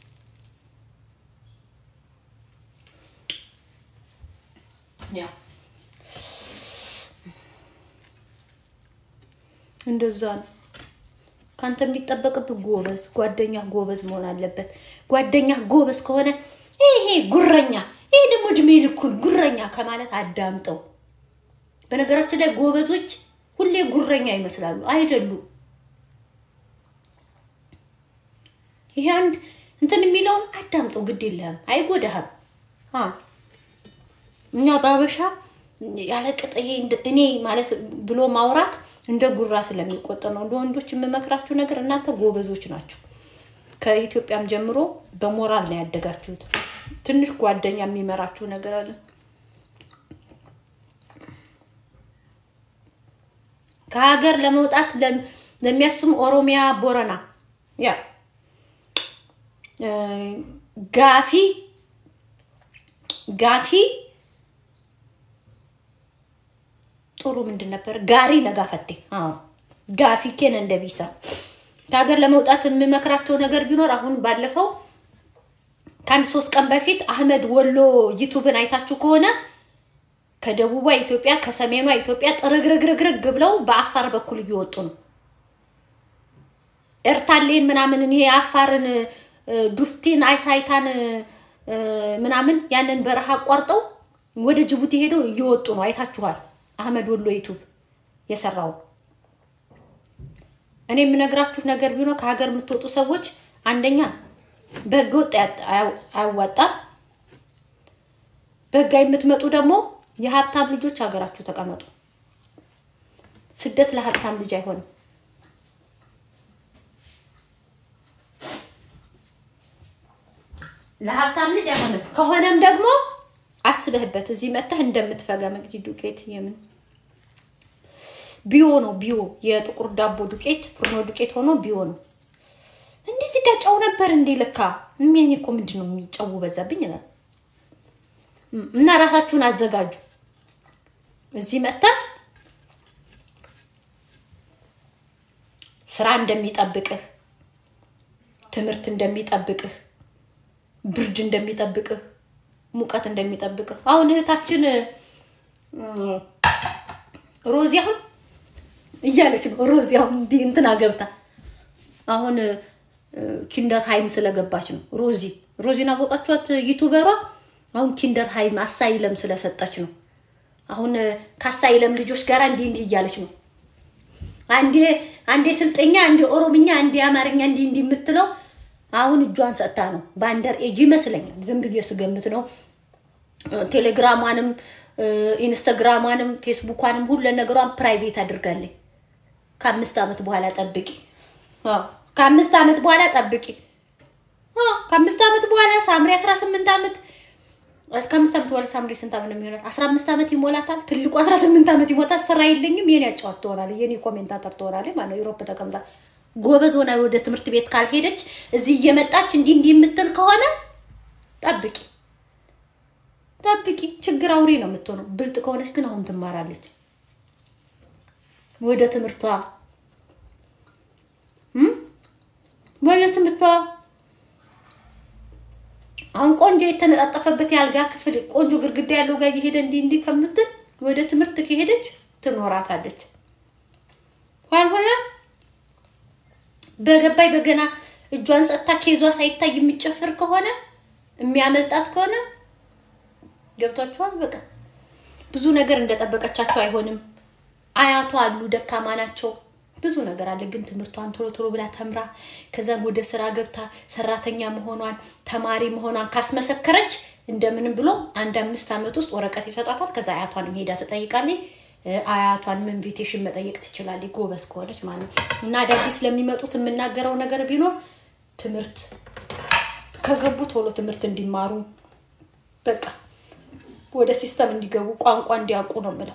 ያ እንደዛ ነው። ካንተ የሚጠበቅብህ ጎበዝ ጓደኛ ጎበዝ መሆን አለበት። ጓደኛ ጎበዝ ከሆነ ይሄ ጉረኛ እድሜ ልኩን ጉረኛ ከማለት አዳምጠው። በነገራችን ላይ ጎበዞች ሁሌ ጉረኛ ይመስላሉ፣ አይደሉም። ይሄ አንድ እንትን የሚለውን አዳምጠው፣ ግድ የለህም፣ አይጎዳህም። አ እኛ በአበሻ ያለ ቅጥ ይሄ እንደ- እኔ ማለት ብሎ ማውራት እንደ ጉራ ስለሚቆጠር ነው። ለወንዶች የምመክራችሁ ነገር እናንተ ጎበዞች ናችሁ። ከኢትዮጵያም ጀምሮ በሞራል ነው ያደጋችሁት። ትንሽ ጓደኛ የሚመራችሁ ነገር አለ። ከሀገር ለመውጣት ለም- ለሚያስሙ ኦሮሚያ፣ ቦረና ያ እ፣ ጋፊ ጋፊ ጥሩ ምንድን ነበር? ጋሪ ነጋፈቴ። አዎ ጋፊ ኬን እንደቢሳ ከሀገር ለመውጣት የምመክራቸው ነገር ቢኖር አሁን ባለፈው ከአንድ ሶስት ቀን በፊት አህመድ ወሎ ዩቱብን አይታችሁ ከሆነ ከደቡቧ ኢትዮጵያ ከሰሜኗ ኢትዮጵያ ጥርግርግርግርግ ብለው በአፋር በኩል እየወጡ ነው። ኤርታሌን ምናምን ይሄ የአፋርን እ፣ ዱፍቲን አይሳይታን እ፣ ምናምን ያንን በረሃ አቋርጠው ወደ ጅቡቲ ሄደው እየወጡ ነው። አይታችኋል። አህመድ ወሎ ዩቱብ የሰራው እኔ የምነግራችሁ ነገር ቢኖር ከሀገር የምትወጡ ሰዎች አንደኛ በህገ ወጥ አያ- አያ- አያዋጣም። በህጋዊ የምትመጡ ደግሞ የሀብታም ልጆች ሀገራችሁ ተቀመጡ። ስደት ለሀብታም ልጅ አይሆንም። ለሀብታም ልጅ አይሆንም። ከሆነም ደግሞ አስበህበት እዚህ መጥተህ እንደምትፈጋ መቅዲ ዱቄት የምን ቢዮ ነው ቢዮ የጥቁር ዳቦ ዱቄት ፍርኖ ዱቄት ሆኖ ቢዮ ነው። እንደዚህ ጋር ጨው ነበር እንዴ? ለካ የሚያኝ እኮ ምንድን ነው የሚጨው በዛብኝ ይላል። እና ራሳችሁን አዘጋጁ። እዚህ መጥተህ ስራ እንደሚጠብቅህ፣ ትምህርት እንደሚጠብቅህ፣ ብርድ እንደሚጠብቅህ፣ ሙቀት እንደሚጠብቅህ አሁን እህታችን እም፣ ሮዚ አሁን እያለች ነው። ሮዚ አሁን እንዲህ እንትና ገብታ አሁን እ፣ ኪንደር ሃይም ስለገባች ነው። ሮዚ ሮዚን አወቃችኋት? ዩቱበሯ አሁን ኪንደር ሃይም አሳይለም ስለሰጠች ነው። አሁን እ፣ ከአሳይለም ልጆች ጋር እንዲህ እንዲህ እያለች ነው። አንዴ አንዴ ስልጠኛ፣ አንዴ ኦሮምኛ፣ አንዴ አማርኛ እንዲህ እንዲህ የምትለው አሁን እጇን ሰጥታ ነው። በአንደር ኤጅ ይመስለኛል፣ ዝም ብዬ ስገምት ነው። ቴሌግራሟንም ኢንስታግራሟንም ፌስቡኳንም ሁሉ ነገሯን ፕራይቬት አድርጋለች። ከአምስት ዓመት በኋላ ጠብቂ። አዎ፣ ከአምስት ዓመት በኋላ ጠብቂ። አዎ፣ ከአምስት ዓመት በኋላ ሳምሪ አስራ ስምንት ዓመት እስከ አምስት ዓመት በኋላ ሳምሪ ስንት ዓመት ነው የሚሆናት? አስራ አምስት ዓመት ይሞላታል። ትልቁ አስራ ስምንት ዓመት ይሞታል። ስራ የለኝም የኔ አጫዋት ትሆናለች፣ የኔ ኮሜንታተር ትሆናለች ማለት ነው። ዩሮፕ ተቀምጣ ጎበዝ ሆና ወደ ትምህርት ቤት ካልሄደች እዚህ እየመጣች እንዲህ እንዲህ የምትል ከሆነ ጠብቂ ጠብቂ። ችግር አውሬ ነው የምትሆነው። ብልጥ ከሆነች ግን አሁን ትማራለች ወደ ትምህርቷ እም? ወደ ትምህርቷ አሁን ቆንጆ የተነጣጠፈበት የአልጋ ክፍል ቆንጆ ግድግዳ ያለው ጋር እየሄደ እንዲህ እንዲህ ከምትል ወደ ትምህርት ከሄደች ትኖራታለች። ካልሆነ በገባይ በገና እጇን ሰጥታ ኬዟ ሳይታይ የሚጨፍር ከሆነ የሚያመልጣት ከሆነ ገብቷችኋል። በቃ ብዙ ነገር እንደጠበቀቻቸው አይሆንም። አያቷ አሉ ደካማ ናቸው። ብዙ ነገር አለ። ግን ትምህርቷን ቶሎ ቶሎ ብላ ተምራ ከዛም ወደ ስራ ገብታ ሰራተኛ መሆኗን ተማሪ መሆኗን ካስመሰከረች እንደምንም ብሎ አንድ አምስት ዓመት ውስጥ ወረቀት ይሰጧታል። ከዛ አያቷንም ሄዳ ትጠይቃለች። እ፣ አያቷንም ኢንቪቴሽን መጠየቅ ትችላለች፣ ጎበዝ ከሆነች ማለት ነው። እና አዳዲስ ለሚመጡት የምናገረው ነገር ቢኖር ትምህርት ከገቡ ቶሎ ትምህርት እንዲማሩ በቃ ወደ ሲስተም እንዲገቡ ቋንቋ እንዲያውቁ ነው የምለው።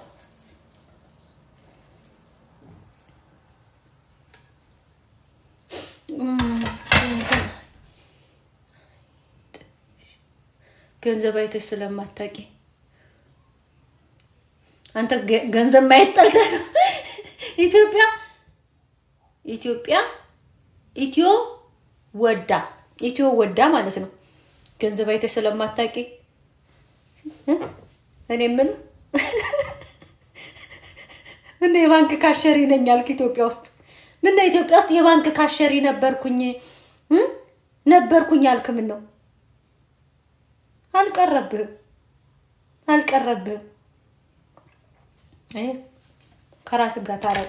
ገንዘብ አይተሽ ስለማታውቂ አንተ ገ- ገንዘብ ማየት ጠልተህ ነው። ኢትዮጵያ ኢትዮጵያ ኢትዮ ወዳ ኢትዮ ወዳ ማለት ነው። ገንዘብ አይተሽ ስለማታውቂ እ? እኔ የምልህ ምን የባንክ ካሸሪ ነኝ አልክ? ኢትዮጵያ ውስጥ ምን ኢትዮጵያ ውስጥ የባንክ ካሸሪ ነበርኩኝ እ? ነበርኩኝ አልክ? ምን ነው አልቀረብህም? አልቀረብም። አይ ከራስ ጋር ታረቅ።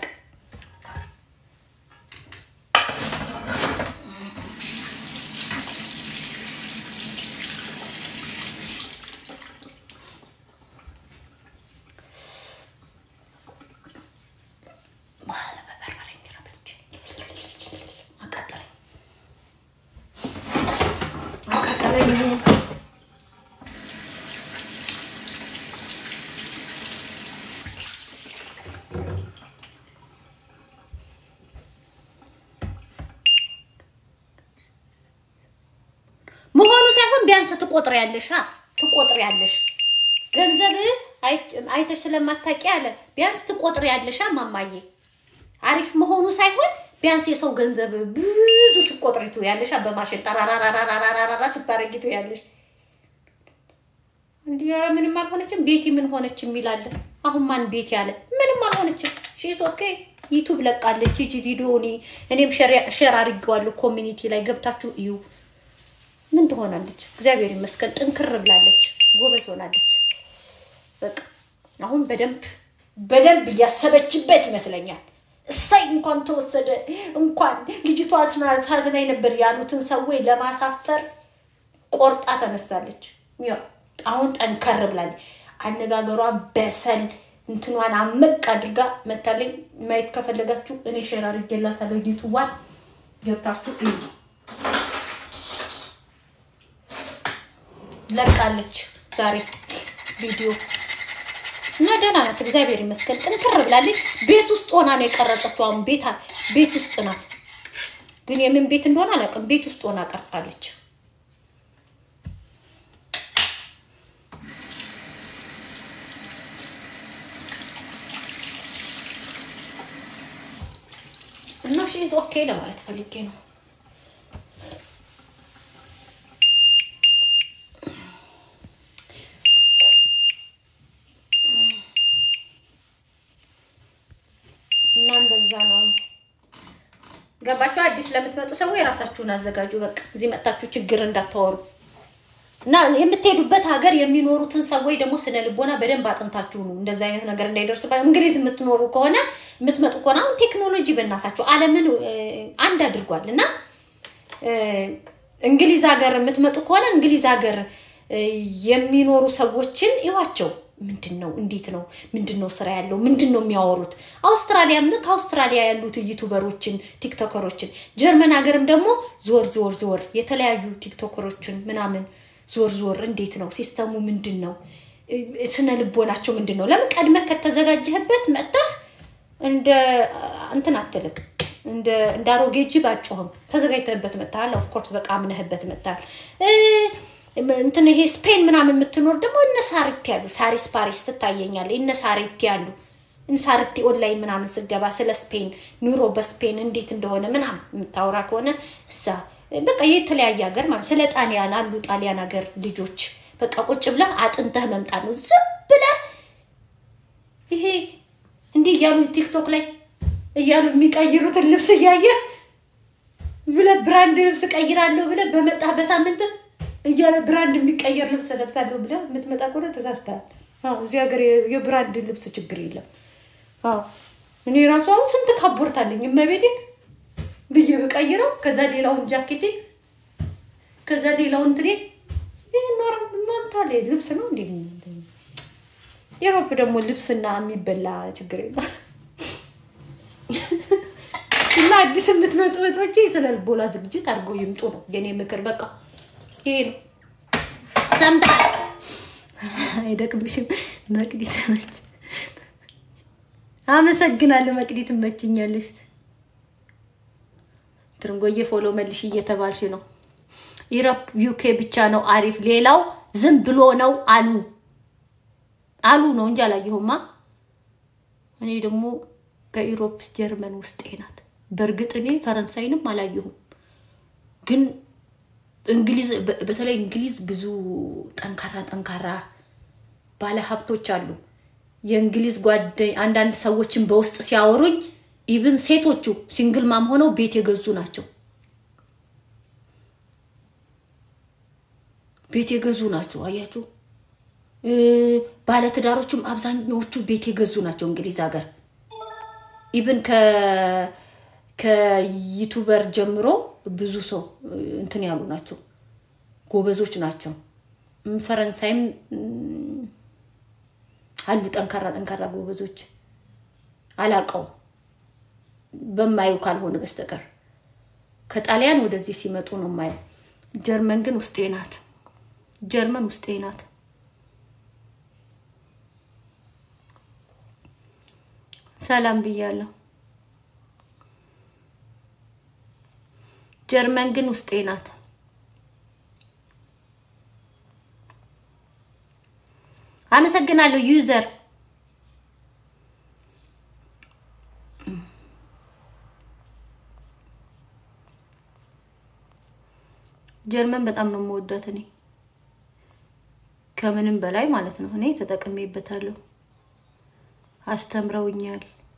መሆኑ ሳይሆን ቢያንስ ትቆጥሪያለሽ አ ትቆጥሪያለሽ። ገንዘብ አይተሽ ስለማታውቂ አለ ቢያንስ ትቆጥሪያለሽ አ ማማዬ። አሪፍ መሆኑ ሳይሆን ቢያንስ የሰው ገንዘብ ብዙ ስቆጥሪ ትውያለሽ አ በማሽን ጠራራራራራራራ ስታረጊ ትውያለሽ። እንዲህ ኧረ ምንም አልሆነችም። ቤቲ ምን ሆነች የሚላለ አሁን ማን ቤቲ ያለ ምንም አልሆነችም። ሺስ ኦኬ ዩቱብ ለቃለች። ሂጂ ቪዲዮ እኔም ሼር አድርጌዋለሁ ኮሚኒቲ ላይ ገብታችሁ እዩ። ምን ትሆናለች? እግዚአብሔር ይመስገን ጥንክር ብላለች፣ ጎበዝ ሆናለች። በቃ አሁን በደንብ በደንብ እያሰበችበት ይመስለኛል። እሳይ እንኳን ተወሰደ እንኳን ልጅቷ ሳዝናኝ ነበር ያሉትን ሰዎች ለማሳፈር ቆርጣ ተነስታለች። ያው አሁን ጠንከር ብላለች። አነጋገሯ በሰል እንትኗን አመቅ አድርጋ መታለኝ። ማየት ከፈለጋችሁ እኔ ሼር አድርጌላታለሁ ዩቱቧን ገብታችሁ እዩ። ለቃለች ዛሬ ቪዲዮ እና ደህና ናት፣ እግዚአብሔር ይመስገን ጥንክር ብላለች። ቤት ውስጥ ሆና ነው የቀረጸችው። አሁን ቤት ቤት ውስጥ ናት፣ ግን የምን ቤት እንደሆነ አላውቅም። ቤት ውስጥ ሆና ቀርጻለች። እና ሺዝ ኦኬ ለማለት ፈልጌ ነው። እና እንደዛ ነው። ገባችሁ? አዲስ ለምትመጡ ሰዎች የራሳችሁን አዘጋጁ። በቃ እዚህ መጣችሁ ችግር እንዳታወሩ እና የምትሄዱበት ሀገር የሚኖሩትን ሰዎች ደግሞ ስነ ልቦና በደንብ አጥንታችሁ ነው እንደዛ አይነት ነገር እንዳይደርስ። እንግሊዝ የምትኖሩ ከሆነ የምትመጡ ከሆነ አሁን ቴክኖሎጂ በእናታችሁ ዓለምን አንድ አድርጓል እና እንግሊዝ ሀገር የምትመጡ ከሆነ እንግሊዝ ሀገር የሚኖሩ ሰዎችን ይዋቸው ምንድን ነው? እንዴት ነው? ምንድን ነው ስራ ያለው? ምንድን ነው የሚያወሩት? አውስትራሊያ ከአውስትራሊያ ያሉት ዩቱበሮችን፣ ቲክቶከሮችን፣ ጀርመን ሀገርም ደግሞ ዞር ዞር ዞር የተለያዩ ቲክቶከሮችን ምናምን ዞር ዞር እንዴት ነው ሲስተሙ? ምንድን ነው ስነ ልቦናቸው ምንድን ነው? ለምን ቀድመህ ከተዘጋጀህበት መጥተህ እንደ እንትን አትልቅ እንደ አሮጌ ጅብ አጮህም። ተዘጋጅተህበት መጥተሃል። ኦፍኮርስ በቃ አምነህበት መጥተሃል። እንትን ይሄ ስፔን ምናምን የምትኖር ደግሞ እነ ሳሪቲ ያሉ ሳሪስ ፓሪስ ትታየኛለህ። እነ ሳሪቲ ያሉ ሳሪቲ ኦንላይን ምናምን ስገባ ስለ ስፔን ኑሮ በስፔን እንዴት እንደሆነ ምናምን የምታወራ ከሆነ እዛ በቃ የተለያየ ሀገር ማለት ስለ ጣሊያን አሉ ጣሊያን ሀገር ልጆች በቃ ቁጭ ብለህ አጥንተህ መምጣት ነው። ዝም ብለህ ይሄ እንዲህ እያሉ ቲክቶክ ላይ እያሉ የሚቀይሩትን ልብስ እያየህ ብለህ ብራንድ ልብስ ቀይራለሁ ብለህ በመጣህ በሳምንት እያለ ብራንድ የሚቀየር ልብስ ለብሳለሁ ብለህ የምትመጣ ከሆነ ተሳስተሃል። እዚህ ሀገር የብራንድ ልብስ ችግር የለም። እኔ ራሱ አሁን ስንት ካቦርት አለኝ እመቤቴን ብዬ ብቀይረው ከዛ ሌላውን ጃኬቴን ከዛ ሌላውን ትኔ ይህ ኖር ማምታለ ልብስ ነው እንዴ? የሮፕ ደግሞ ልብስና የሚበላ ችግር የለም። እና አዲስ የምትመጡ እህቶቼ ስለ ልቦና ዝግጅት አድርገው ይምጡ ነው የኔ ምክር። በቃ ይሄ ነው። ሰምተሃል? አይደቅምሽም? መቅዲ ተመች። አመሰግናለሁ መቅዲ፣ ትመችኛለሽ። ትርንጎዬ ፎሎ መልሽ እየተባልሽ ነው። ኢሮፕ ዩኬ ብቻ ነው አሪፍ፣ ሌላው ዝም ብሎ ነው አሉ አሉ ነው እንጂ አላየሁማ። እኔ ደግሞ ከኢሮፕ ጀርመን ውስጤ ናት። በእርግጥ እኔ ፈረንሳይንም አላየሁም፣ ግን እንግሊዝ በተለይ እንግሊዝ ብዙ ጠንካራ ጠንካራ ባለ ሀብቶች አሉ። የእንግሊዝ ጓደኝ አንዳንድ ሰዎችን በውስጥ ሲያወሩኝ ኢቭን ሴቶቹ ሲንግል ማም ሆነው ቤት የገዙ ናቸው። ቤት የገዙ ናቸው። አያችሁ፣ ባለትዳሮቹም አብዛኛዎቹ ቤት የገዙ ናቸው እንግሊዝ ሀገር ኢብን ከዩቱበር ጀምሮ ብዙ ሰው እንትን ያሉ ናቸው፣ ጎበዞች ናቸው። ፈረንሳይም አሉ ጠንካራ ጠንካራ ጎበዞች። አላቀው በማየው ካልሆነ በስተቀር ከጣሊያን ወደዚህ ሲመጡ ነው ማየው። ጀርመን ግን ውስጤ ናት። ጀርመን ውስጤ ናት። ሰላም ብያለሁ። ጀርመን ግን ውስጤ ናት። አመሰግናለሁ ዩዘር ጀርመን በጣም ነው የምወዳት እኔ ከምንም በላይ ማለት ነው። እኔ ተጠቅሜበታለሁ፣ አስተምረውኛል፣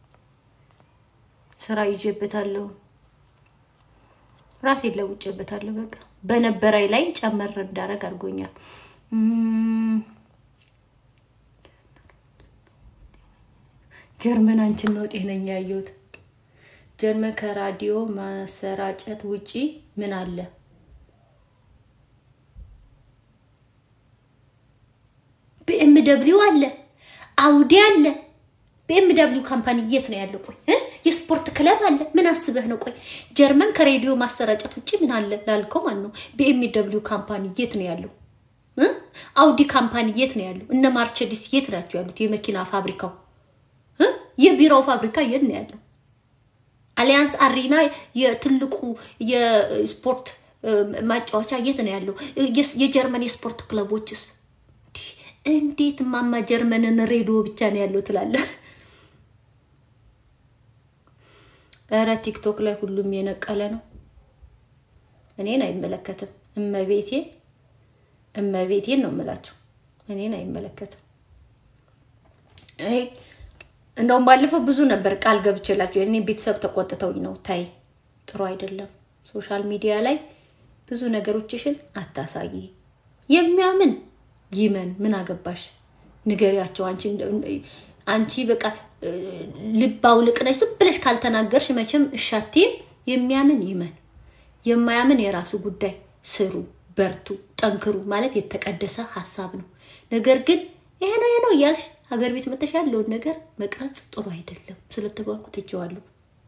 ስራ ይዤበታለሁ፣ ራሴን ለውጬበታለሁ። በቃ በነበረኝ ላይ ጨመር እንዳደረግ አድርጎኛል። ጀርመን አንቺን ነው ጤነኛ ያየሁት። ጀርመን ከራዲዮ ማሰራጨት ውጪ ምን አለ? ቢኤም ደብሊው አለ፣ አውዲ አለ። ቢኤም ደብሊው ካምፓኒ የት ነው ያለው? ቆይ የስፖርት ክለብ አለ። ምን አስበህ ነው? ቆይ ጀርመን ከሬዲዮ ማሰራጨት ውጭ ምን አለ ላልከው ማለት ነው። ቢኤም ደብሊው ካምፓኒ የት ነው ያለው? አውዲ ካምፓኒ የት ነው ያለው? እነ ማርቸዲስ የት ናቸው ያሉት? የመኪና ፋብሪካው የቢራው ፋብሪካ የት ነው ያለው? አሊያንስ አሪና የትልቁ የስፖርት ማጫወቻ የት ነው ያለው? የጀርመን የስፖርት ክለቦችስ እንዴት ማማ ጀርመንን ሬዲዮ ብቻ ነው ያለው ትላለህ? እረ ቲክቶክ ላይ ሁሉም የነቀለ ነው። እኔን አይመለከትም። እመቤቴን እመቤቴን ነው የምላቸው። እኔን አይመለከትም። እኔ እንደውም ባለፈው ብዙ ነበር ቃል ገብቼላቸው የእኔ ቤተሰብ ተቆጥተውኝ ነው። ታይ ጥሩ አይደለም። ሶሻል ሚዲያ ላይ ብዙ ነገሮችሽን አታሳይ። የሚያምን ይመን ምን አገባሽ? ንገሪያቸው። አንቺ አንቺ በቃ ልብ አውልቅ ነሽ። ዝም ብለሽ ካልተናገርሽ መቼም እሻቴም የሚያምን ይመን፣ የማያምን የራሱ ጉዳይ። ስሩ፣ በርቱ፣ ጠንክሩ ማለት የተቀደሰ ሀሳብ ነው። ነገር ግን ይሄ ነው ይሄ ነው እያልሽ ሀገር ቤት መተሽ ያለውን ነገር መቅረጽ ጥሩ አይደለም። ስለተባልኩ ትቼዋለሁ።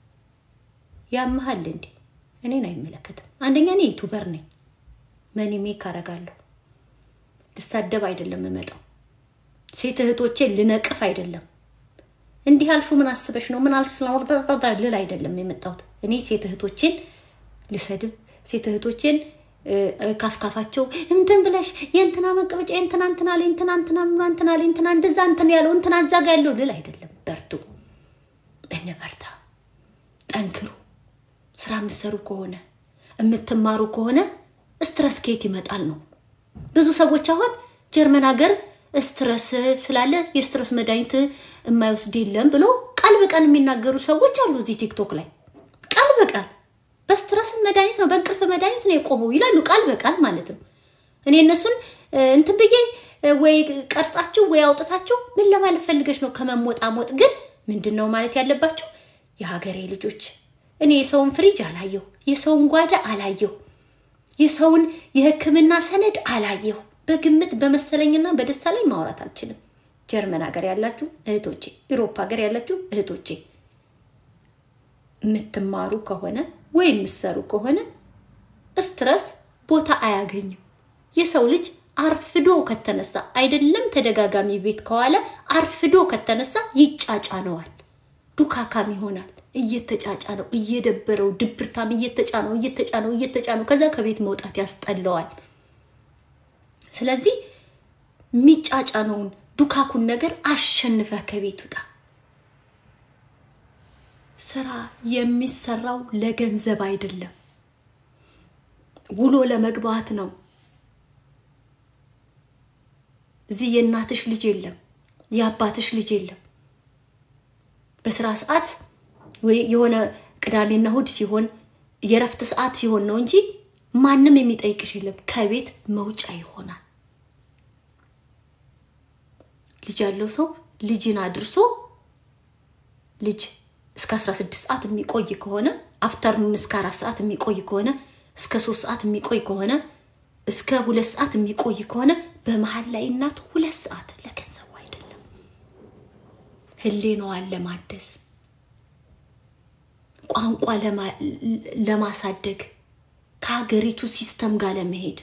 ያመሃል እንዴ? እኔን አይመለከትም። አንደኛ እኔ ዩቱበር ነኝ። መኒ ሜክ አረጋለሁ። ልሳደብ አይደለም የምመጣው። ሴት እህቶቼን ልነቅፍ አይደለም። እንዲህ አልሹ ምን አስበሽ ነው ምን ልል አይደለም የመጣሁት። እኔ ሴት እህቶቼን ልሰድብ፣ ሴት እህቶቼን ካፍካፋቸው እንትን ብለሽ የእንትና መቀመጫ የእንትና እንትና ላይ እንትና እንትና እንትና ላይ እንትና እንደዛ እንትን ያለው እንትና እዛ ጋ ያለው ልል አይደለም። በርቱ፣ እንበርታ፣ ጠንክሩ። ስራ የምትሰሩ ከሆነ የምትማሩ ከሆነ ስትረስ ከየት ይመጣል ነው ብዙ ሰዎች አሁን ጀርመን ሀገር ስትረስ ስላለ የስትረስ መድኃኒት የማይወስድ የለም ብሎ ቃል በቃል የሚናገሩ ሰዎች አሉ እዚህ ቲክቶክ ላይ ቃል በቃል በስትረስ መድኃኒት ነው በእንቅልፍ መድኃኒት ነው የቆመው ይላሉ ቃል በቃል ማለት ነው። እኔ እነሱን እንትን ብዬ ወይ ቀርጻችሁ ወይ አውጥታችሁ ምን ለማለት ፈልገሽ ነው ከመሞጣሞጥ ግን ምንድን ነው ማለት ያለባችሁ የሀገሬ ልጆች እኔ የሰውን ፍሪጅ አላየሁ የሰውን ጓዳ አላየሁ የሰውን የሕክምና ሰነድ አላየሁ። በግምት በመሰለኝና በደስታ ላይ ማውራት አልችልም። ጀርመን ሀገር ያላችሁ እህቶቼ፣ ኢሮፓ ሀገር ያላችሁ እህቶቼ የምትማሩ ከሆነ ወይ የምትሰሩ ከሆነ ስትረስ ቦታ አያገኝም። የሰው ልጅ አርፍዶ ከተነሳ አይደለም ተደጋጋሚ ቤት ከዋለ አርፍዶ ከተነሳ ይጫጫነዋል፣ ዱካካም ይሆናል። እየተጫጫነው እየደበረው ድብርታም እየተጫነው እየተጫነው እየተጫነው ከዛ ከቤት መውጣት ያስጠላዋል። ስለዚህ የሚጫጫነውን ዱካኩን ነገር አሸንፈህ ከቤት ውጣ። ስራ የሚሰራው ለገንዘብ አይደለም፣ ውሎ ለመግባት ነው። እዚህ የእናትሽ ልጅ የለም፣ የአባትሽ ልጅ የለም። በስራ ሰዓት ወይ የሆነ ቅዳሜና እሑድ ሲሆን የረፍት ሰዓት ሲሆን ነው እንጂ ማንም የሚጠይቅሽ የለም። ከቤት መውጫ ይሆናል። ልጅ ያለው ሰው ልጅን አድርሶ ልጅ እስከ 16 ሰዓት የሚቆይ ከሆነ አፍተርኑን እስከ አራት ሰዓት የሚቆይ ከሆነ እስከ ሶስት ሰዓት የሚቆይ ከሆነ እስከ ሁለት ሰዓት የሚቆይ ከሆነ በመሀል ላይ እናት ሁለት ሰዓት ለገንዘቡ አይደለም ህሌናዋን ለማደስ ቋንቋ ለማሳደግ ከሀገሪቱ ሲስተም ጋር ለመሄድ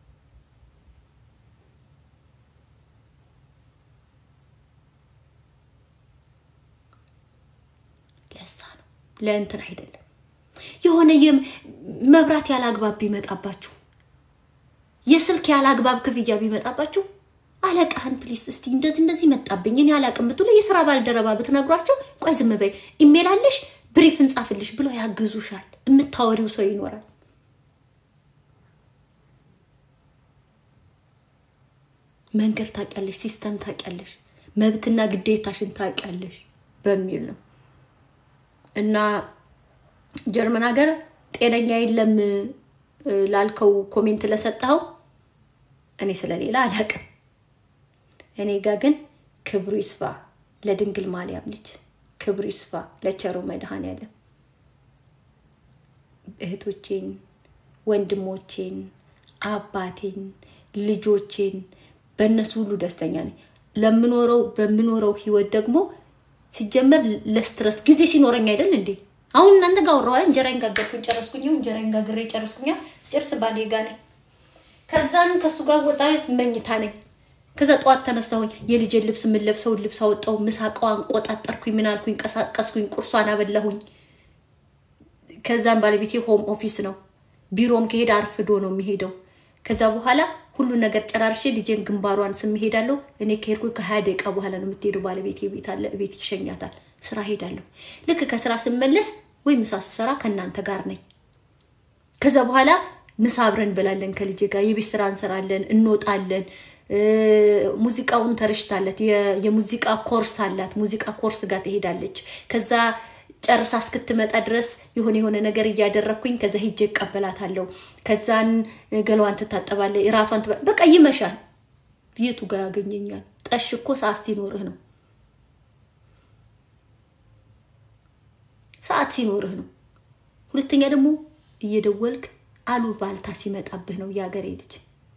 ለዛ ነው ለእንትን አይደለም። የሆነ መብራት ያለ አግባብ ቢመጣባችሁ የስልክ ያለ አግባብ ክፍያ ቢመጣባችሁ አለቃህን ፕሊስ እስቲ እንደዚህ እንደዚህ መጣብኝ እኔ አላቅም ብትሉ የስራ ባልደረባ ብትነግሯቸው ቆይ ዝም በይ ኢሜል አለሽ ብሪፍ እንጻፍልሽ ብለው ያግዙሻል። የምታወሪው ሰው ይኖራል። መንገድ ታውቂያለሽ፣ ሲስተም ታውቂያለሽ፣ መብትና ግዴታሽን ታውቂያለሽ በሚል ነው እና ጀርመን ሀገር ጤነኛ የለም ላልከው ኮሜንት ለሰጠኸው እኔ ስለሌላ አላውቅም። እኔ ጋ ግን ክብሩ ይስፋ ለድንግል ማርያም ልጅ ክብሩ ይስፋ ለቸሩ መድኃኔዓለም እህቶቼን፣ ወንድሞቼን፣ አባቴን፣ ልጆቼን በእነሱ ሁሉ ደስተኛ ነኝ። ለምኖረው በምኖረው ህይወት ደግሞ ሲጀመር ለስትረስ ጊዜ ሲኖረኝ አይደል እንዴ? አሁን እናንተ ጋር ወራዋ እንጀራዬን ጋገርኩኝ ጨረስኩኝ። እንጀራዬን ጋግሬ ጨረስኩኛ። ስጨርስ ባሌ ጋ ነኝ። ከዛን ከሱ ጋር ወጣ መኝታ ነኝ። ከዛ ጠዋት ተነሳሁኝ። የልጄን ልብስ የምንለብሰውን ልብስ አወጣሁ። ምሳቃዋን ቆጣጠርኩኝ። ምን አልኩኝ? ቀሳቀስኩኝ። ቁርሷን አበላሁኝ። ከዛን ባለቤቴ ሆም ኦፊስ ነው። ቢሮም ከሄደ አርፍዶ ነው የሚሄደው። ከዛ በኋላ ሁሉን ነገር ጨራርሼ ልጄን ግንባሯን ስም ሄዳለሁ። እኔ ከሄድኩ ከሀያ ደቂቃ በኋላ ነው የምትሄደው። ባለቤቴ ቤት አለ፣ ቤት ይሸኛታል። ስራ ሄዳለሁ። ልክ ከስራ ስመለስ ወይ ምሳ ስሰራ ከእናንተ ጋር ነኝ። ከዛ በኋላ ምሳ አብረን እንበላለን ከልጄ ጋር፣ የቤት ስራ እንሰራለን፣ እንወጣለን። ሙዚቃውን ተረሽታለት የሙዚቃ ኮርስ አላት። ሙዚቃ ኮርስ ጋር ትሄዳለች። ከዛ ጨርሳ እስክትመጣ ድረስ የሆነ የሆነ ነገር እያደረግኩኝ ከዛ ሂጄ እቀበላታለሁ። ከዛን ገላዋን ትታጠባለች፣ እራቷን ትበ በቃ ይመሻል። የቱ ጋር ያገኘኛል? ጠሽ እኮ ሰዓት ሲኖርህ ነው። ሰዓት ሲኖርህ ነው። ሁለተኛ ደግሞ እየደወልክ አሉ ባልታ ሲመጣብህ ነው የሀገሬ ልጅ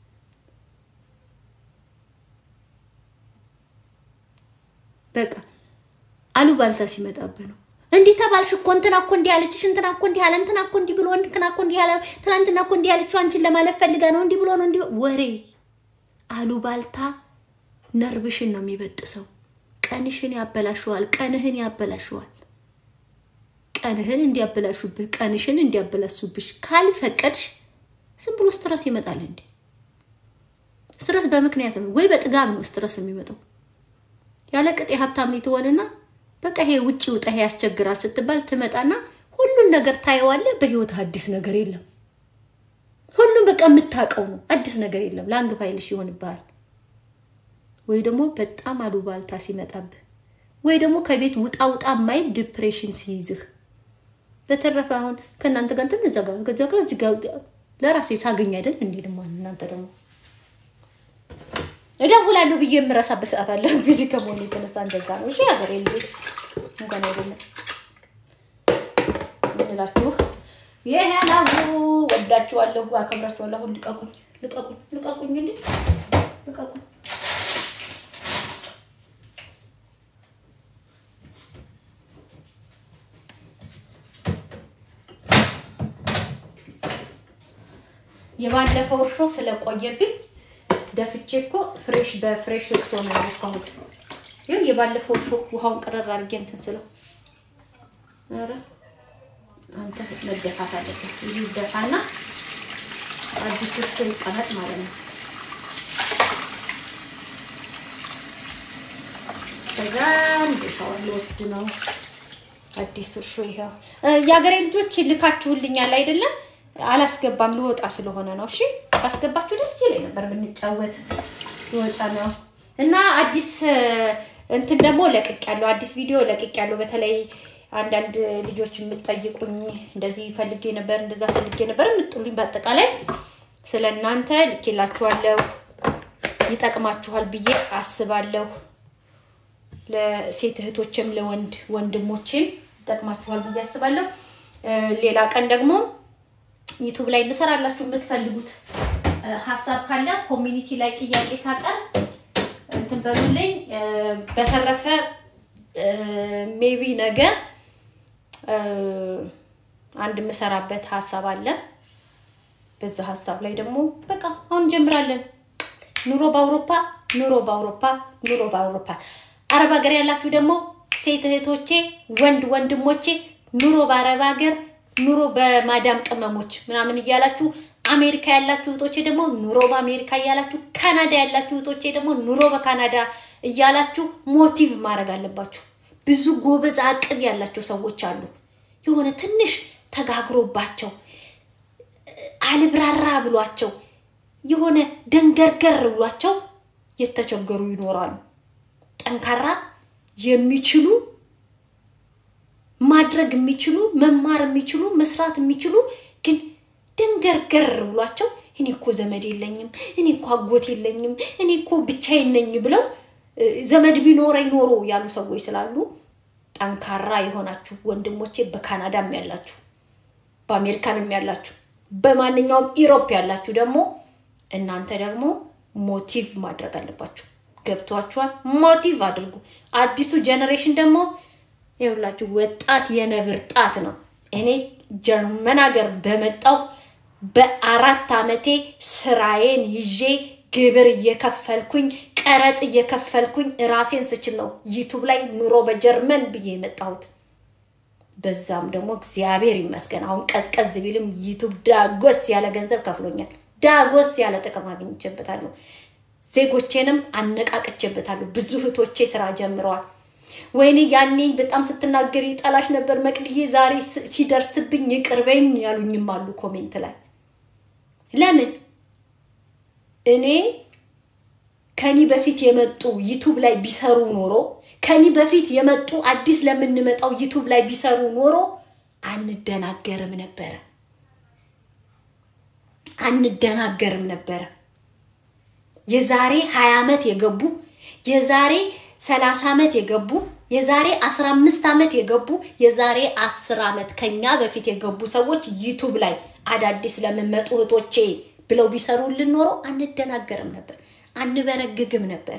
በቃ አሉ ባልታ ሲመጣብህ ነው። እንዲህ ተባልሽ እኮ እንትና እኮ እንዲህ ያለችሽ እንትና እኮ እንዲህ ያለ እንትና እኮ እንዲህ ብሎ እንትና እኮ እንዲህ ያለ ትናንትና እኮ እንዲህ ያለችው አንቺን ለማለፍ ፈልጋ ነው እንዲህ ብሎ ነው እንዲህ ወሬ አሉ ባልታ ነርብሽን ነው የሚበጥሰው። ቀንሽን ያበላሸዋል። ቀንህን ያበላሸዋል። ቀንህን እንዲያበላሹብህ ቀንሽን እንዲያበላሹብሽ ካልፈቀድሽ ዝም ብሎ ስትረስ ይመጣል። እንዴ ስትረስ በምክንያት ነው ወይ በጥጋብ ነው ስትረስ የሚመጣው። ያለ ቅጥ የሀብታም ትሆንና በቃ ይሄ ውጭ ውጣ ይሄ ያስቸግራል ስትባል ትመጣና ሁሉን ነገር ታየዋለህ። በህይወት አዲስ ነገር የለም። ሁሉም በቃ የምታውቀው ነው። አዲስ ነገር የለም። ላንግ ፋይልሽ ይሆንብሃል። ወይ ደግሞ በጣም አሉባልታ ሲመጣብህ፣ ወይ ደግሞ ከቤት ውጣ ውጣ ማይል ዲፕሬሽን ሲይዝህ። በተረፈ አሁን ከእናንተ ጋር እንትን እዛ ጋር ከዛ ጋር እዚህ ጋር ለራሴ ሳገኝ አይደል እንዴ ደግሞ እናንተ ደግሞ እደውላለሁ ብዬ የምረሳበት ሰዓት አለ። ጊዜ ከመሆኑ የተነሳ እንደዛ ነው። እሺ ሀገሬ ልጆች እንኳን አይደለም እንላችሁ ይሄ ያላሁ ወዳችኋለሁ፣ አከብራችኋለሁ። አሁን ልቀቁኝ፣ ልቀቁኝ፣ ልቀቁኝ፣ እንዴ ልቀቁኝ። የባለፈው እርሾ ስለቆየብኝ ደፍቼ እኮ ፍሬሽ በፍሬሽ እርሾ ነው ያልኩት። ይሁን የባለፈው እርሾ ውሃውን ቀረር አድርጌ እንትን ስለው ኧረ አንተ መደፋት አለበት። ይህ ደፋና አዲስ እርሾ ይቀመጥ ማለት ነው። ከዛ እንዴታውን ልወስድ ነው። አዲስ እርሾ ይኸው። የሀገሬ ልጆች ልካችሁልኛል አይደለም? አላስገባም ልወጣ ስለሆነ ነው። እሺ ባስገባችሁ ደስ ይለኝ ነበር ብንጫወት። ልወጣ ነው እና አዲስ እንትን ደግሞ ለቅቅ ያለው አዲስ ቪዲዮ ለቅቅ ያለው በተለይ አንዳንድ ልጆች የምትጠይቁኝ እንደዚህ ፈልጌ ነበር እንደዛ ፈልጌ ነበር የምትጥሉኝ በአጠቃላይ ስለ እናንተ ልኬላችኋለሁ። ይጠቅማችኋል ብዬ አስባለሁ። ለሴት እህቶችም ለወንድ ወንድሞችም ይጠቅማችኋል ብዬ አስባለሁ። እ፣ ሌላ ቀን ደግሞ ዩቱብ ላይ እንሰራላችሁ የምትፈልጉት እ፣ ሀሳብ ካለ ኮሚኒቲ ላይ ጥያቄ ሳቀርብ እንትን በሉልኝ። እ፣ በተረፈ ሜቢ ነገ እ፣ አንድ የምሰራበት ሀሳብ አለ። በዛ ሀሳብ ላይ ደግሞ በቃ አሁን እንጀምራለን። ኑሮ በአውሮፓ ኑሮ በአውሮፓ ኑሮ በአውሮፓ። አረብ ሀገር ያላችሁ ደግሞ ሴት እህቶቼ፣ ወንድ ወንድሞቼ ኑሮ በአረብ ሀገር ኑሮ በማዳም ቅመሞች ምናምን እያላችሁ አሜሪካ ያላችሁ እህቶቼ ደግሞ ኑሮ በአሜሪካ እያላችሁ ካናዳ ያላችሁ እህቶቼ ደግሞ ኑሮ በካናዳ እያላችሁ ሞቲቭ ማድረግ አለባችሁ። ብዙ ጎበዝ አቅም ያላቸው ሰዎች አሉ። የሆነ ትንሽ ተጋግሮባቸው አልብራራ ብሏቸው የሆነ ደንገርገር ብሏቸው የተቸገሩ ይኖራሉ። ጠንካራ የሚችሉ ማድረግ የሚችሉ መማር የሚችሉ መስራት የሚችሉ ግን ደንገርገር ብሏቸው እኔ እኮ ዘመድ የለኝም፣ እኔ እኮ አጎት የለኝም፣ እኔ እኮ ብቻዬን ነኝ ብለው እ፣ ዘመድ ቢኖረኝ ኖሮ ያሉ ሰዎች ስላሉ ጠንካራ የሆናችሁ ወንድሞቼ በካናዳም ያላችሁ በአሜሪካንም ያላችሁ በማንኛውም ኢሮፕ ያላችሁ ደግሞ እናንተ ደግሞ ሞቲቭ ማድረግ አለባችሁ። ገብቷችኋል? ሞቲቭ አድርጉ። አዲሱ ጀኔሬሽን ደግሞ ይኸውላችሁ ወጣት የነብር ጣት ነው። እኔ ጀርመን ሀገር በመጣው በአራት ዓመቴ ስራዬን ይዤ ግብር እየከፈልኩኝ ቀረጥ እየከፈልኩኝ ራሴን ስችል ነው ዩቱብ ላይ ኑሮ በጀርመን ብዬ የመጣሁት። በዛም ደግሞ እግዚአብሔር ይመስገን አሁን ቀዝቀዝ ቢልም ዩቱብ ዳጎስ ያለ ገንዘብ ከፍሎኛል። ዳጎስ ያለ ጥቅም አግኝቼበታለሁ። ዜጎቼንም አነቃቅቼበታለሁ። ብዙ እህቶቼ ስራ ጀምረዋል። ወይኔ ያኔ በጣም ስትናገር ይጠላሽ ነበር መቅድዬ፣ ዛሬ ስ- ሲደርስብኝ ይቅርበኝ ያሉኝም አሉ ኮሜንት ላይ። ለምን እኔ ከኒ በፊት የመጡ ዩቱብ ላይ ቢሰሩ ኖሮ ከኒ በፊት የመጡ አዲስ ለምንመጣው ዩቱብ ላይ ቢሰሩ ኖሮ አንደናገርም ነበረ አንደናገርም ነበረ። የዛሬ 20 ዓመት የገቡ የዛሬ 30 ዓመት የገቡ የዛሬ 15 ዓመት የገቡ የዛሬ 10 ዓመት ከኛ በፊት የገቡ ሰዎች ዩቱብ ላይ አዳዲስ ለምመጡ እህቶቼ ብለው ቢሰሩልን ኖሮ አንደናገርም ነበር፣ አንበረግግም ነበር።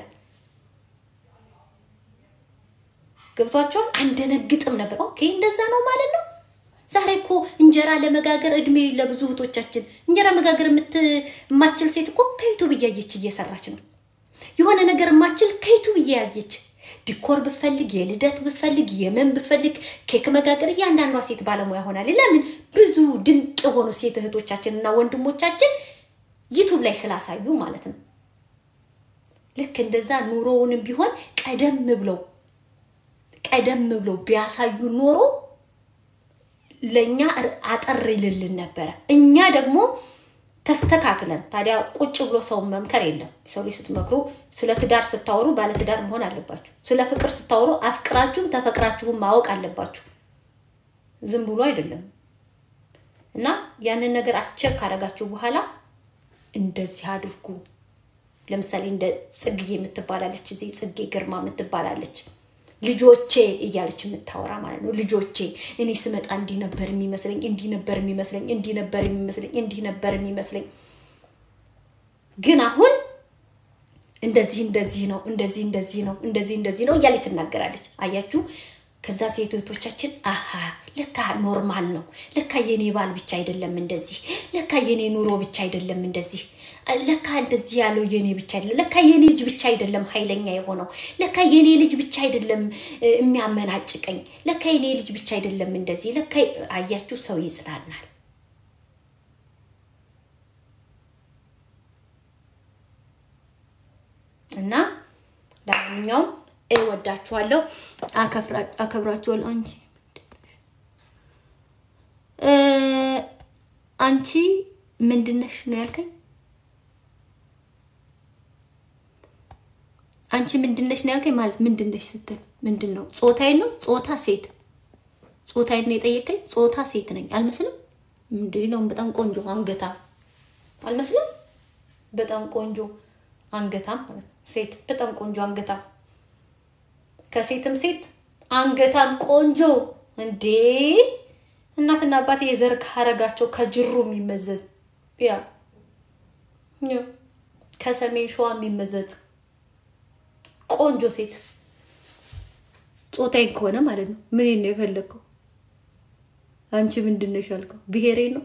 ገብቷቸውን አንደነግጥም ነበር። ኦኬ እንደዛ ነው ማለት ነው። ዛሬ እኮ እንጀራ ለመጋገር እድሜ ለብዙ እህቶቻችን እንጀራ መጋገር የምት- የማትችል ሴት እኮ ከዩቱብ እያየች እየሰራች ነው። የሆነ ነገር የማትችል ከዩቱብ እያያየች ዲኮር ብፈልግ፣ የልደት ብፈልግ፣ የምን ብፈልግ፣ ኬክ መጋገር እያንዳንዷ ሴት ባለሙያ ሆናል። ለምን ብዙ ድንቅ የሆኑ ሴት እህቶቻችን እና ወንድሞቻችን ዩቱብ ላይ ስላሳዩ ማለት ነው። ልክ እንደዛ ኑሮውንም ቢሆን ቀደም ብለው ቀደም ብለው ቢያሳዩ ኖሮ ለእኛ እር- አጠር ይልልን ነበረ። እኛ ደግሞ ተስተካክለን ታዲያ ቁጭ ብሎ ሰውን መምከር የለም። ሰው ልጅ ስትመክሩ ስለ ትዳር ስታወሩ ባለትዳር መሆን አለባችሁ። ስለ ፍቅር ስታወሩ አፍቅራችሁም ተፈቅራችሁም ማወቅ አለባችሁ። ዝም ብሎ አይደለም እና ያንን ነገር አቸክ ካደረጋችሁ በኋላ እንደዚህ አድርጉ። ለምሳሌ እንደ ጽግዬ የምትባላለች እዚህ ጽጌ ግርማ የምትባላለች ልጆቼ እያለች የምታወራ ማለት ነው። ልጆቼ እኔ ስመጣ እንዲህ ነበር የሚመስለኝ፣ እንዲህ ነበር የሚመስለኝ፣ እንዲህ ነበር የሚመስለኝ፣ እንዲህ ነበር የሚመስለኝ፣ ግን አሁን እንደዚህ እንደዚህ ነው፣ እንደዚህ እንደዚህ ነው፣ እንደዚህ እንደዚህ ነው እያለች ትናገራለች። አያችሁ። ከዛ ሴት እህቶቻችን አሀ ለካ ኖርማል ነው፣ ለካ የኔ ባል ብቻ አይደለም እንደዚህ፣ ለካ የኔ ኑሮ ብቻ አይደለም እንደዚህ፣ ለካ እንደዚህ ያለው የኔ ብቻ አይደለም፣ ለካ የኔ ልጅ ብቻ አይደለም ኃይለኛ የሆነው፣ ለካ የኔ ልጅ ብቻ አይደለም እ፣ የሚያመናጭቀኝ፣ ለካ የኔ ልጅ ብቻ አይደለም እንደዚህ፣ ለካ አያችሁ፣ ሰው ይጽናናል። እና ለማንኛውም እወዳችኋለሁ፣ አከፍራ- አከብራችኋለሁ። አንቺ እ፣ አንቺ ምንድነሽ ነው ያልከኝ? አንቺ ምንድነሽ ነው ያልከኝ? ማለት ምንድነሽ ስትል ምንድን ነው? ጾታዬን ነው? ጾታ ሴት ጾታዬን ነው የጠየቀኝ? ጾታ ሴት ነኝ አልመስልም? እንዴ ነው በጣም ቆንጆ አንገታም አልመስልም? በጣም ቆንጆ አንገታም ማለት ነው። ሴት በጣም ቆንጆ አንገታም ከሴትም ሴት አንገታም ቆንጆ እንዴ! እናትና አባቴ የዘር ሀረጋቸው ከጅሩ የሚመዘዝ ያ ያ ከሰሜን ሸዋ የሚመዘዝ ቆንጆ ሴት ጾታዬን ከሆነ ማለት ነው። ምን ነው የፈለግከው? አንቺ ምንድን ነሽ ያልከው? ብሔሬ ነው።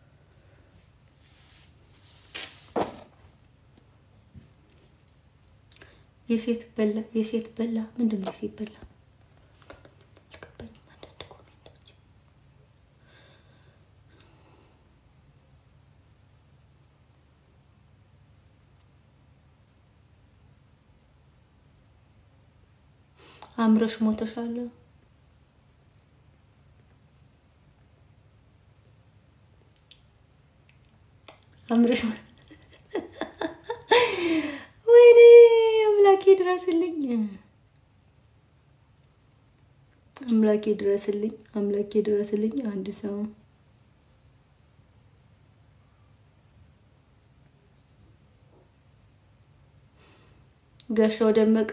የሴት በላ የሴት በላ ምንድን ነው የሴት በላ? አልገባኝም። አንዳንድ ኮሜንቶች አምረሽ ሞተሻል። አምረሽ ወይኔ አምላኬ ድረስልኝ፣ አምላኬ ድረስልኝ፣ አምላኬ ድረስልኝ። አንድ ሰው ጋሻው ደመቀ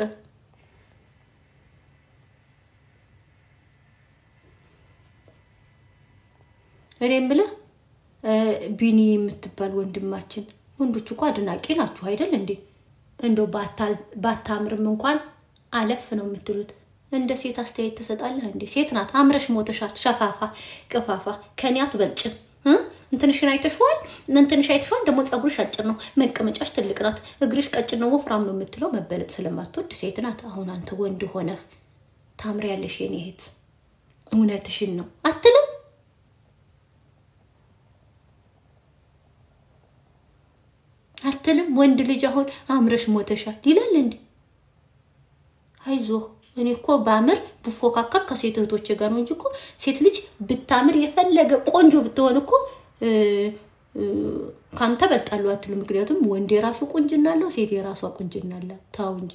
እኔም ብለህ ቢኒ የምትባል ወንድማችን ወንዶች እኮ አድናቂ ናችሁ አይደል እንዴ? እንደው ባታምርም እንኳን አለፍ ነው የምትሉት። እንደ ሴት አስተያየት ትሰጣለህ እንዴ? ሴት ናት፣ አምረሽ ሞተሻል። ሸፋፋ ቅፋፋ ከኔ አትበልጭም። እንትንሽን አይተሽዋል፣ እንትንሽ አይተሽዋል። ደግሞ ፀጉርሽ አጭር ነው፣ መቀመጫሽ ትልቅ ናት፣ እግርሽ ቀጭን ነው፣ ወፍራም ነው የምትለው መበለጥ ስለማትወድ ሴት ናት። አሁን አንተ ወንድ ሆነህ ታምሪያለሽ የኔ እህት፣ እውነትሽን ነው አትልም? አትልም? ወንድ ልጅ አሁን አምረሽ ሞተሻል ይላል እንዴ? አይዞህ እኔ እኮ ባምር ብፎካከር ከሴት እህቶች ጋር ነው እንጂ እኮ ሴት ልጅ ብታምር የፈለገ ቆንጆ ብትሆን እኮ ካንተ በልጣለሁ አትልም። ምክንያቱም ወንድ የራሱ ቁንጅና አለው፣ ሴት የራሷ ቁንጅና አለ። ታው እንጂ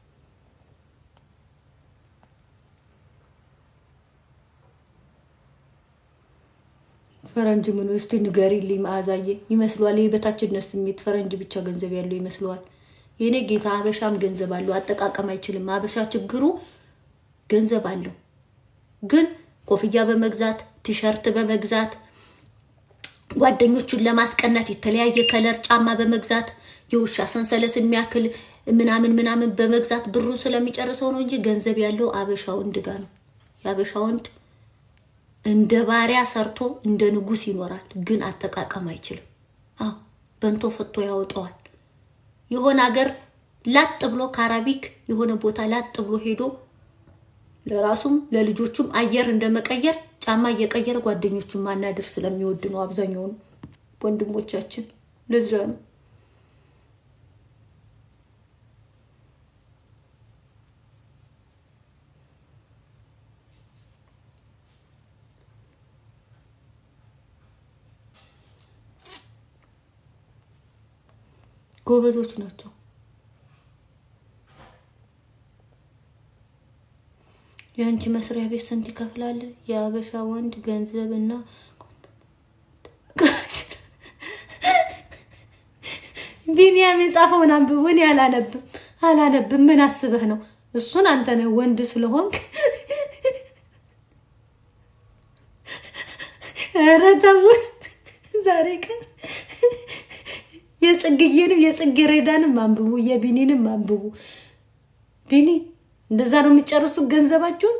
ፈረንጅ ምን ውስጥ ንገሪልኝ። መዓዛዬ ይመስሏል የበታችነት ስሜት ፈረንጅ ብቻ ገንዘብ ያለው ይመስለዋል። የኔ ጌታ ሀበሻም ገንዘብ አለው፣ አጠቃቀም አይችልም። ሀበሻ ችግሩ ገንዘብ አለው፣ ግን ኮፍያ በመግዛት ቲሸርት በመግዛት ጓደኞቹን ለማስቀናት የተለያየ ከለር ጫማ በመግዛት የውሻ ሰንሰለት የሚያክል ምናምን ምናምን በመግዛት ብሩን ስለሚጨርሰው ነው እንጂ ገንዘብ ያለው አበሻ ወንድ ጋር ነው። የአበሻ ወንድ እንደ ባሪያ ሰርቶ እንደ ንጉስ ይኖራል፣ ግን አጠቃቀም አይችልም። አዎ በንቶ ፈቶ ያወጣዋል። የሆነ ሀገር ላጥ ብሎ ካራቢክ የሆነ ቦታ ላጥ ብሎ ሄዶ ለራሱም ለልጆቹም አየር እንደመቀየር ጫማ እየቀየረ ጓደኞቹን ማናደር ስለሚወድ ነው አብዛኛውን ወንድሞቻችን። ለዛ ነው ጎበዞች ናቸው። የአንቺ መስሪያ ቤት ስንት ይከፍላል? የአበሻ ወንድ ገንዘብ እና ቢኒያም የጻፈውን አንብብ። እኔ አላነብም አላነብም። ምን አስበህ ነው? እሱን አንተ ነህ ወንድ ስለሆንክ። ኧረ ተው ዛሬ ቀን የጽግዬንም የጽጌረዳንም አንብቡ፣ የቢኒንም አንብቡ። ቢኒ እንደዛ ነው የሚጨርሱት ገንዘባቸውን።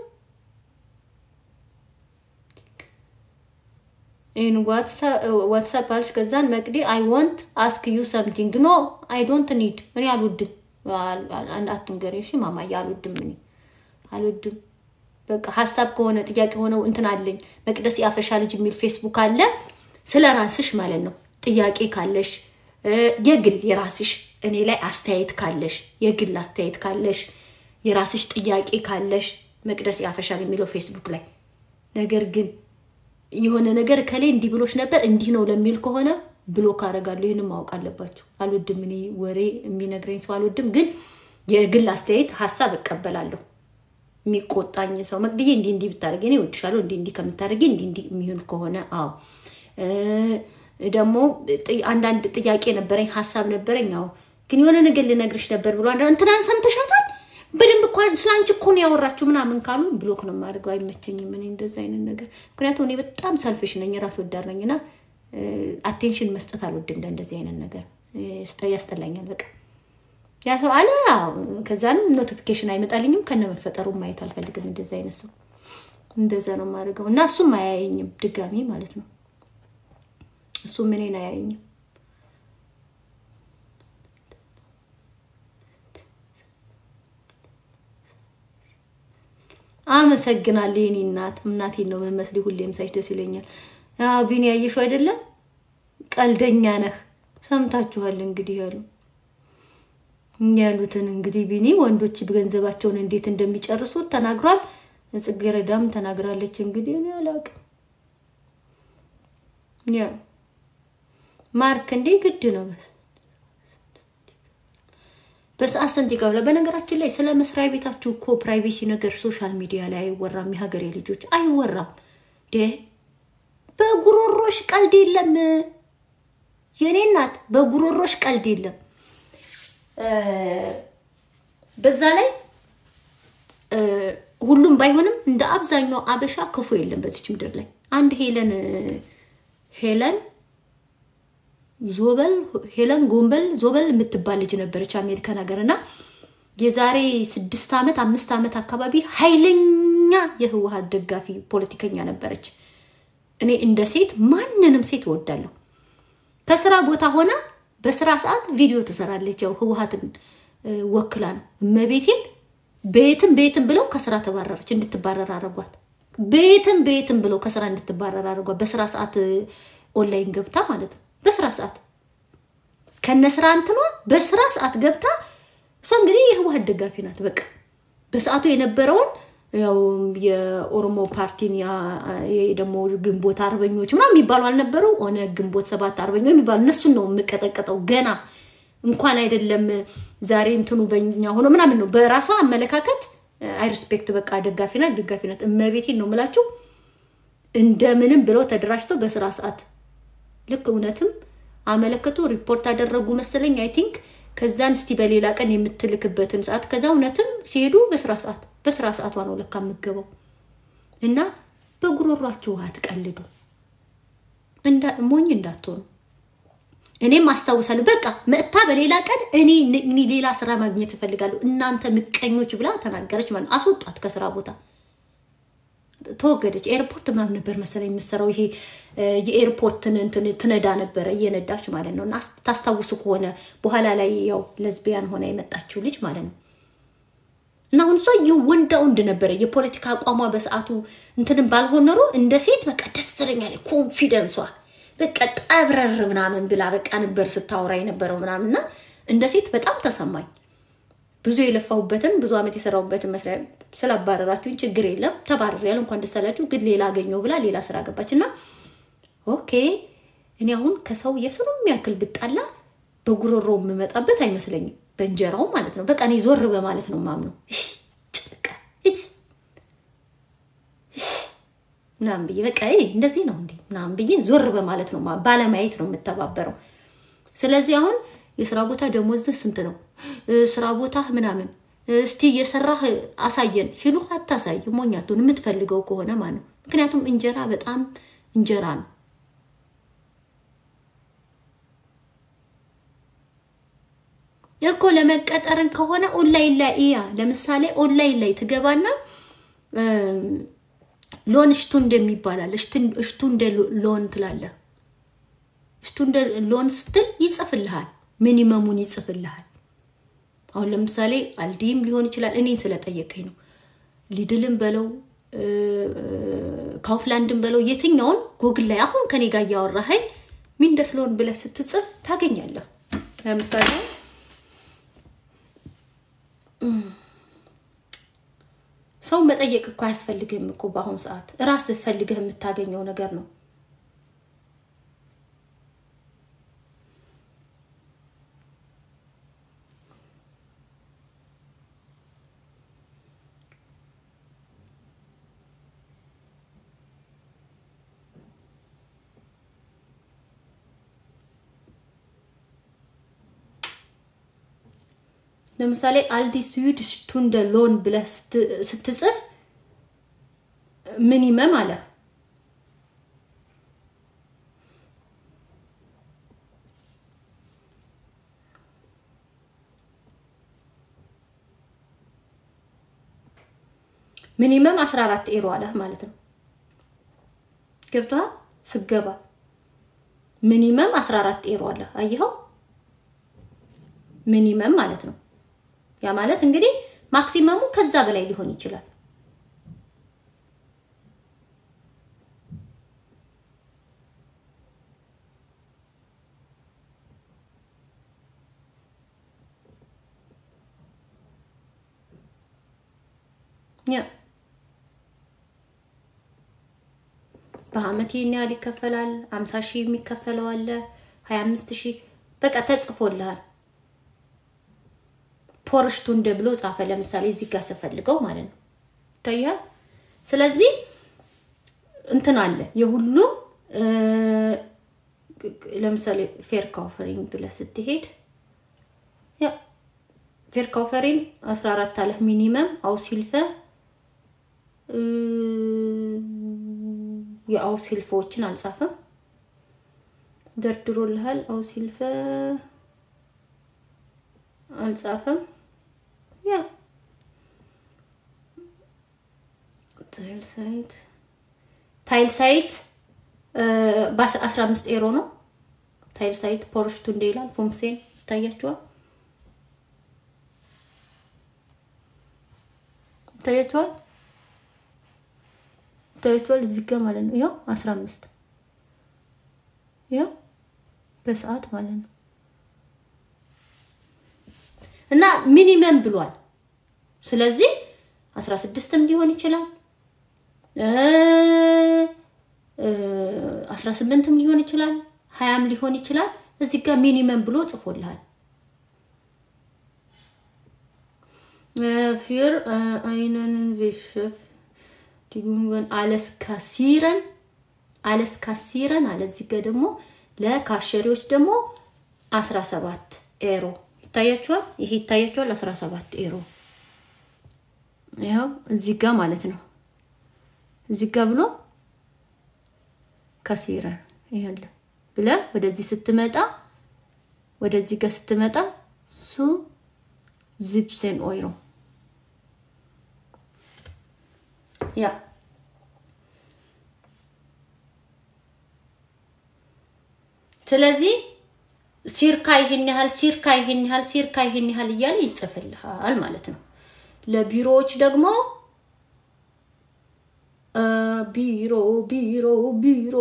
ኢን ዋትሳፕ አልሽ ከዛን መቅዲ አይ ዋንት አስክ ዩ ሰምቲንግ ኖ አይ ዶንት ኒድ እኔ አልወድም። አትንገሪ እሺ ማማዬ፣ አልወድም እኔ አልወድም። በቃ ሀሳብ ከሆነ ጥያቄ ሆነው እንትን አለኝ መቅደስ ያፈሻ ልጅ የሚል ፌስቡክ አለ። ስለ ራስሽ ማለት ነው ጥያቄ ካለሽ የግል የራስሽ እኔ ላይ አስተያየት ካለሽ የግል አስተያየት ካለሽ የራስሽ ጥያቄ ካለሽ መቅደስ ያፈሻል የሚለው ፌስቡክ ላይ ነገር ግን የሆነ ነገር ከላይ እንዲህ ብሎች ነበር እንዲህ ነው ለሚል ከሆነ ብሎክ አደርጋለሁ። ይህንም ማወቅ አለባቸው። አልወድም፣ እኔ ወሬ የሚነግረኝ ሰው አልወድም። ግን የግል አስተያየት ሀሳብ እቀበላለሁ። የሚቆጣኝ ሰው መቅድዬ እንዲህ እንዲህ ብታደርጊ እኔ እወድሻለሁ፣ እንዲህ እንዲህ ከምታደርጊ እንዲህ እንዲህ የሚሆን ከሆነ አዎ ደግሞ አንዳንድ ጥያቄ ነበረኝ፣ ሀሳብ ነበረኝ። አዎ ግን የሆነ ነገር ልነግርሽ ነበር ብሎ አንድ እንትናን ሰምተሻታል፣ በደንብ እኮ ስለ አንቺ እኮ ነው ያወራችሁ ምናምን ካሉ ብሎክ ነው የማደርገው። አይመቸኝም እኔ እንደዛ አይነት ነገር። ምክንያቱም እኔ በጣም ሰልፍሽ ነኝ፣ ራስ ወዳድ ነኝ እና አቴንሽን መስጠት አልወድም ለእንደዚህ አይነት ነገር ያስጠላኛል። በቃ ያ ሰው አለ ከዛን ኖቲፊኬሽን አይመጣልኝም ከነ መፈጠሩ ማየት አልፈልግም። እንደዚህ አይነት ሰው እንደዛ ነው የማደርገው እና እሱም አያየኝም ድጋሚ ማለት ነው። እሱም እኔን አያየኝም። አመሰግናለሁ የኔ እናት። እናቴን ነው የምመስል ሁሌም ሳይሽ ደስ ይለኛል። ቢኒ ያየሽው አይደለም? ቀልደኛ ነህ። ሰምታችኋል እንግዲህ ያሉ ያሉትን እንግዲህ ቢኒ ወንዶች ገንዘባቸውን እንዴት እንደሚጨርሱት ተናግሯል። ጽጌረዳም ተናግራለች። እንግዲህ እኔ አላውቅም። ያ ማርክ እንዴ ግድ ነው በስ በሰዓት ስንት ይከፍላል? በነገራችን ላይ ስለ መስሪያ ቤታችሁ እኮ ፕራይቬሲ ነገር ሶሻል ሚዲያ ላይ አይወራም። የሀገሬ ልጆች አይወራም። ደ በጉሮሮሽ ቀልድ የለም የኔ እናት፣ በጉሮሮሽ ቀልድ የለም። በዛ ላይ ሁሉም ባይሆንም እንደ አብዛኛው አበሻ ክፉ የለም በዚች ምድር ላይ። አንድ ሄለን ሄለን ዞበል ሄለን ጎንበል ዞበል የምትባል ልጅ ነበረች አሜሪካን ሀገር እና የዛሬ ስድስት ዓመት አምስት ዓመት አካባቢ ኃይለኛ የህወሀት ደጋፊ ፖለቲከኛ ነበረች። እኔ እንደ ሴት ማንንም ሴት እወዳለሁ። ከስራ ቦታ ሆና በስራ ሰዓት ቪዲዮ ትሰራለች። ያው ህወሀትን ወክላ ነው። እመቤቴን ቤትም ቤትም ብለው ከስራ ተባረረች። እንድትባረር አረጓት። ቤትም ቤትም ብለው ከስራ እንድትባረር አረጓት። በስራ ሰዓት ኦንላይን ገብታ ማለት ነው። በስራ ሰዓት ከነ ስራ እንትኗ በስራ ሰዓት ገብታ እሷ እንግዲህ የህወሀት ደጋፊ ናት። በቃ በሰዓቱ የነበረውን ያው የኦሮሞ ፓርቲን ደግሞ ግንቦት አርበኞች ምናምን የሚባሉ አልነበረው ሆነ ግንቦት ሰባት አርበኞች የሚባሉ እነሱን ነው የምቀጠቀጠው። ገና እንኳን አይደለም ዛሬ እንትኑ በኛ ሆኖ ምናምን ነው በራሷ አመለካከት አይ ሪስፔክት በቃ ደጋፊ ናት ደጋፊ ናት። እመቤቴን ነው የምላችሁ እንደምንም ብለው ተደራጅተው በስራ ሰዓት ልክ እውነትም አመለከቱ ሪፖርት አደረጉ መሰለኝ አይ ቲንክ ከዛን እስቲ በሌላ ቀን የምትልክበትን ሰዓት ከዛ እውነትም ሲሄዱ በስራ ሰዓት በስራ ሰዓቷ ነው ለካ የምገባው። እና በጉሮሯችሁ አትቀልዱ፣ ሞኝ እንዳትሆኑ። እኔም አስታውሳለሁ። በቃ መጥታ በሌላ ቀን እኔ ሌላ ስራ ማግኘት እፈልጋለሁ እናንተ ምቀኞች ብላ ተናገረች ማለት አስወጣት ከስራ ቦታ ተወገደች። ኤርፖርት ምናምን ነበር መሰለኝ የምትሰራው። ይሄ የኤርፖርትን እንትን ትነዳ ነበረ እየነዳች ማለት ነው። እና ታስታውሱ ከሆነ በኋላ ላይ ያው ለዝቢያን ሆና የመጣችው ልጅ ማለት ነው። እና አሁን እሷ የወንዳ ወንድ ነበረ የፖለቲካ አቋሟ በሰዓቱ እንትንም ባልሆን ኖሮ እንደ ሴት በቃ ደስ ትለኛለች። ኮንፊደንሷ በቃ ጠብረር ምናምን ብላ በቃ ነበር ስታወራ የነበረው ምናምን እና እንደ ሴት በጣም ተሰማኝ። ብዙ የለፋሁበትን ብዙ ዓመት የሰራሁበትን መስሪያ ስላባረራችሁኝ ችግር የለም ተባረር እንኳን ደስ አላችሁ፣ ግን ሌላ አገኘው ብላ ሌላ ስራ ገባች እና ኦኬ እኔ አሁን ከሰው የስሩም ያክል ብጣላ በጉሮሮ የምመጣበት አይመስለኝም። በእንጀራው ማለት ነው። በቃ እኔ ዞር በማለት ነው ማምነው ምናምን ብዬ በቃ እንደዚህ ነው እንዴ ምናምን ብዬ ዞር በማለት ነው ባለማየት ነው የምተባበረው። ስለዚህ አሁን የስራ ቦታ ደሞዝህ ስንት ነው? ስራ ቦታ ምናምን እስቲ እየሰራህ አሳየን ሲሉ አታሳይ፣ ሞኛቱን የምትፈልገው ከሆነ ማለት ነው። ምክንያቱም እንጀራ በጣም እንጀራ ነው። እኮ ለመቀጠርን ከሆነ ኦንላይን ላይ እያ ለምሳሌ ኦንላይን ላይ ትገባና ሎን እሽቱ እንደሚባላል እሽቱ እንደ ሎን ትላለህ። እሽቱ እንደ ሎን ስትል ይጽፍልሃል፣ ሚኒመሙን ይጽፍልሃል። አሁን ለምሳሌ አልዲም ሊሆን ይችላል። እኔን ስለጠየቀኝ ነው። ሊድልም በለው ካውፍላንድን በለው የትኛውን ጉግል ላይ አሁን ከኔ ጋር እያወራኸኝ ሚንደስ ሎን ብለህ ስትጽፍ ታገኛለህ። ለምሳሌ ሰው መጠየቅ እኮ አያስፈልግህም እኮ በአሁኑ ሰዓት ራስህ ፈልገህ የምታገኘው ነገር ነው። ለምሳሌ አልዲ ስዊድ ስቱንደ ሎን ብለህ ስትጽፍ ሚኒመም አለ ሚኒመም 14 ኤሮ አለ ማለት ነው። ገብቶሃል? ስገባ ሚኒመም 14 ኤሮ አለ። አየኸው? ሚኒመም ማለት ነው። ያ ማለት እንግዲህ ማክሲመሙ ከዛ በላይ ሊሆን ይችላል። ያ በአመት ይህን ያህል ይከፈላል። አምሳ ሺህ የሚከፈለው አለ፣ ሀያ አምስት ሺህ በቃ ተጽፎልሃል። ፖርሽቱ እንደ ብሎ ጻፈ። ለምሳሌ እዚህ ጋር ስፈልገው ማለት ነው ይታያል። ስለዚህ እንትን አለ የሁሉም ለምሳሌ ፌር ካውፈሪንግ ብለህ ስትሄድ ያ ፌር ካውፈሪንግ 14 አለህ ሚኒመም አውሲልፈ የአውሲልፎችን አልጻፈም፣ ደርድሮልሃል። አውሲልፈ አልጻፈም። ያ ታይል ሳይት ታይል ሳይት በ15 ኤሮ ነው። ታይል ሳይት ፖርሽቱ እንደ ይላል ፎምሴን ይታያችኋል። ይታያችኋል ታይቷል እዚህ ጋር ማለት ነው። ያው 15 ያው በሰዓት ማለት ነው። እና ሚኒመም ብሏል። ስለዚህ 16ም ሊሆን ይችላል እ 18ም ሊሆን ይችላል፣ 20ም ሊሆን ይችላል። እዚህ ጋር ሚኒመም ብሎ ጽፎልሃል። ፊር አይነን ቢሸፍ ዲጉንገን አለስ ካሲረን አለስ ካሲረን አለ። እዚህ ጋር ደግሞ ለካሸሪዎች ደግሞ 17 ኤሮ ይታያችኋል። ይሄ ይታያችኋል 17 ኤሮ ያው እዚህ ጋር ማለት ነው። እዚህ ጋር ብሎ ካሲረን ይሄለ ብለ ወደዚህ ስትመጣ ወደዚህ ጋር ስትመጣ ሱ ዚፕሴን ኦይሮ ያ ስለዚህ ሲርካ ይሄን ያህል ሲርካ ይሄን ያህል ሲርካ ይሄን ያህል እያለ ይጽፍልሃል ማለት ነው። ለቢሮዎች ደግሞ ቢሮ ቢሮ ቢሮ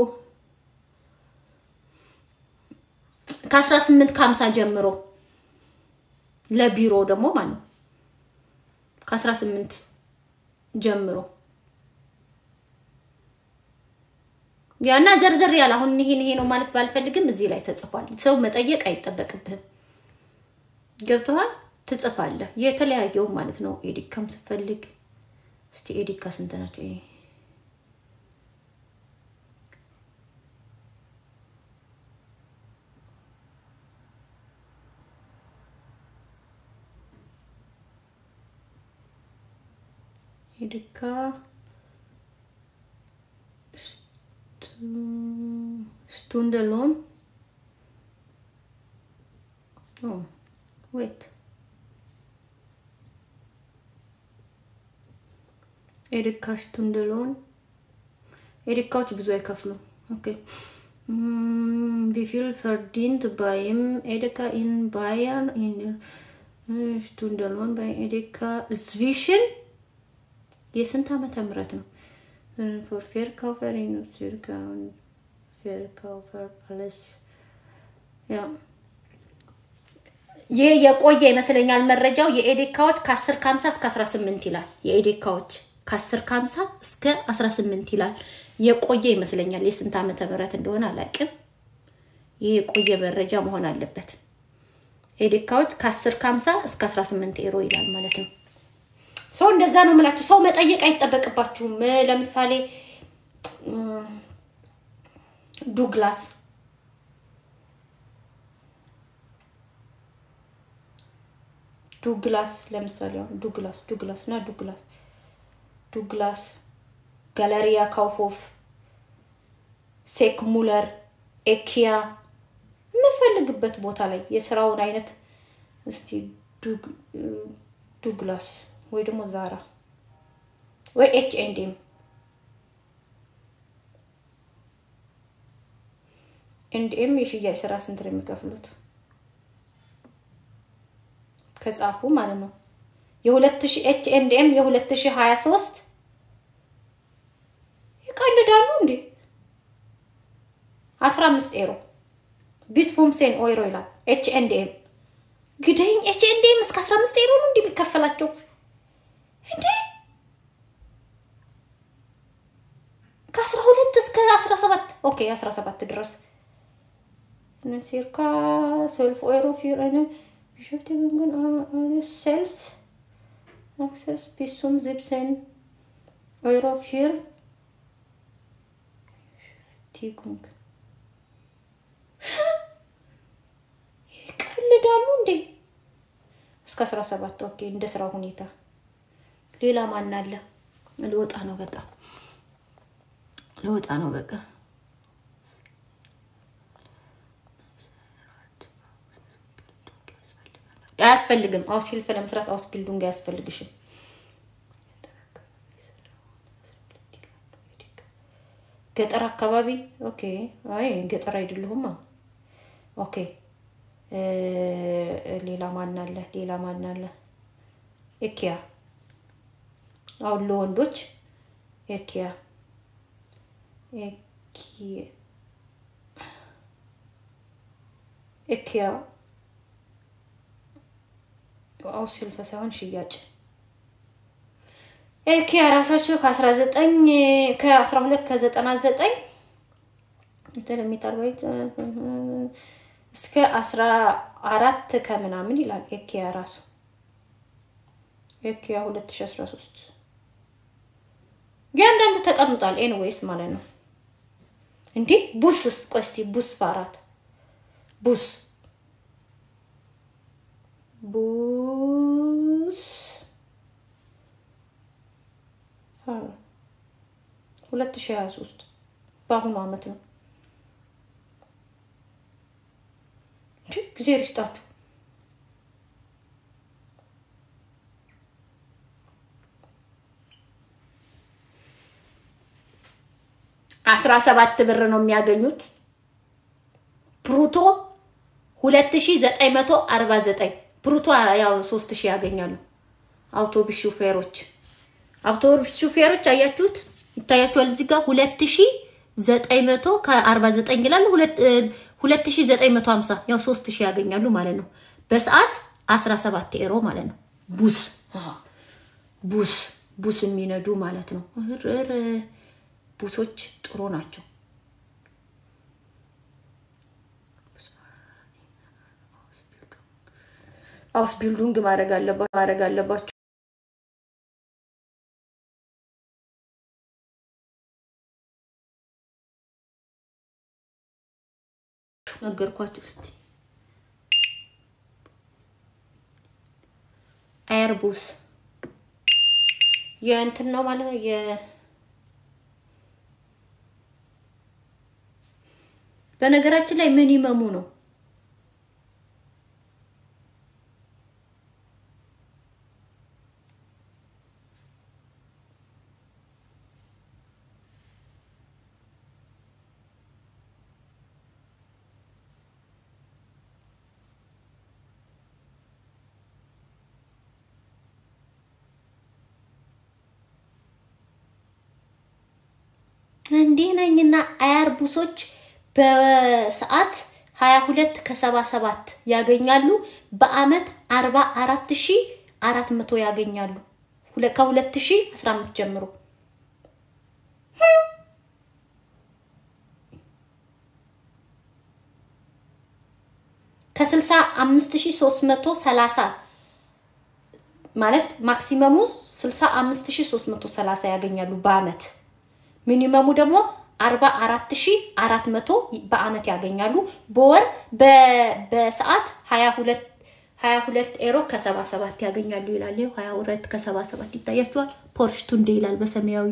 ከአስራ ስምንት ከሀምሳ ጀምሮ ለቢሮ ደግሞ ማለት ነው ከአስራ ስምንት ጀምሮ ያና ዘርዘር ያለ አሁን ይሄን ይሄ ነው ማለት ባልፈልግም እዚህ ላይ ተጽፏል። ሰው መጠየቅ አይጠበቅብህም። ገብቶሃል? ትጽፋለህ። የተለያየው ማለት ነው። ኤዲካም ስፈልግ እስቲ ኤዲካ ስንት ናቸው? ይሄ ኤዲካ Stundelon. Oh, wait. ኤሪካ ሽቱንደሎን ኤሪካዎች ብዙ አይከፍሉም። ኦኬ ቪፊል ፈርዲንት ባይም ኤሪካ ኢን ባየር ሽቱንደሎን ባይ ኤሪካ ዝቪሽን የስንት ዓመተ ምህረት ነው? ፎር ፌርካውፈር ፌርካውን ፌርካውፈር ፕለስ ያ ይህ የቆየ ይመስለኛል መረጃው። የኤዴካዎች ከ10 ከ50 እስከ 18 ይላል። የኤዴካዎች ከ10 ከ50 እስከ 18 ይላል። የቆየ ይመስለኛል። የስንት ዓመተ ምህረት እንደሆነ አላውቅም። ይህ የቆየ መረጃ መሆን አለበት። ኤዴካዎች ከ10 ከ50 እስከ 18 ኤሮ ይላል ማለት ነው። ሰው እንደዛ ነው የምላችሁ። ሰው መጠየቅ አይጠበቅባችሁም። ለምሳሌ ዱግላስ ዱግላስ ለምሳሌ አሁን ዱግላስ ዱግላስ እና ዱግላስ ዱግላስ ጋለሪያ ካውፎፍ ሴክ ሙለር ኤኪያ የምፈልግበት ቦታ ላይ የስራውን አይነት እስቲ ዱግ- ዱግላስ ወይ ደግሞ ዛራ ወይ ኤች ኤንድ ኤም ኤንድ ኤም የሽያጭ ስራ ስንት ነው የሚከፍሉት? ከጻፉ ማለት ነው። የሁለት ሺህ ኤች ኤንድ ኤም የሁለት ሺህ ሀያ ሶስት ይቀልዳሉ እንዴ? አስራ አምስት ኤሮ ቢስፎምሴን ኦይሮ ይላል። ኤች ኤንድ ኤም ግደኝ። ኤች ኤንድ ኤም እስከ አስራ አምስት ኤሮ ነው እንዲህ የሚከፈላቸው እንዴ? ከአስራ ሁለት እስከ አስራ ሰባት ኦኬ አስራ ሰባት ድረስ ሲርካ ሰልፍ ኦይሮ ፊር ሴልስ አክሰስ ቢሱም ዝብሰን ኦይሮ ፊር ቲጉንግ ይቀልዳሉ እንዴ? እስከ አስራ ሰባት ኦኬ እንደ ስራ ሁኔታ። ሌላ ማን አለ? ልወጣ ነው በቃ ልወጣ ነው በቃ። አያስፈልግም። አውስ ሂልፍ ለመስራት አውስ ቢልዱንግ አያስፈልግሽም። ገጠር አካባቢ ኦኬ። አይ ገጠር አይደለሁማ። ኦኬ እ ሌላ ማን አለ? ሌላ ማን አለ? ኤኪያ አሁን ለወንዶች ኤኪያ ኤኪ- ኤኪያ አው ሲልፈ ሳይሆን ሽያጭ ኤኪያ ራሳቸው ከ19 ከ12 ከ99 ኢንተርሚታል ባይት እስከ 14 ከምናምን ይላል። ኤኪያ ራሱ ኤኪያ 2013 እያንዳንዱ ተቀምጧል። ኤንዌይስ ማለት ነው። እንዲህ ቡስስ ቆይ እስኪ ቡስ በአራት ቡስ ቡስ ሁለት ሺህ ሀያ ሶስት በአሁኑ አመት ነው። እንጂ ጊዜ ይስጣችሁ። አስራ ሰባት ብር ነው የሚያገኙት። ፕሩቶ ሁለት ሺ ዘጠኝ መቶ አርባ ዘጠኝ ፕሩቶ ያው ሶስት ሺህ ያገኛሉ። አውቶቡስ ሹፌሮች አውቶቡስ ሹፌሮች አያችሁት፣ ይታያችኋል እዚህ ጋር ሁለት ሺ ዘጠኝ መቶ ከአርባ ዘጠኝ ይላል። ሁለት ሺ ዘጠኝ መቶ ሀምሳ ያው ሶስት ሺህ ያገኛሉ ማለት ነው። በሰዓት አስራ ሰባት ኤሮ ማለት ነው። ቡስ ቡስ ቡስ የሚነዱ ማለት ነው። እር ቡሶች ጥሩ ናቸው። አውስ ቢልዱንግ ማድረግ አለባችሁ ማድረግ አለባችሁ። ነገርኳችሁ። እስቲ ኤርቡስ የእንትን ነው ማለት ነው የ በነገራችን ላይ ምን ይመሙ ነው እንዲህ ነኝና አያርቡሶች በሰዓት 22 ከ77 ያገኛሉ። በአመት 44400 ያገኛሉ። ከ2015 ጀምሮ ከ65330 ማለት ማክሲመሙ 65330 ያገኛሉ በአመት ሚኒመሙ ደግሞ 44400 በአመት ያገኛሉ። በወር በሰዓት 22 ሀያ ሁለት ኤሮ ከሰባ ሰባት ያገኛሉ ይላል። ይኸው ሀያ ሁለት ከሰባ ሰባት ይታያችኋል። ፖርሽ ቱንዴ ይላል በሰማያዊ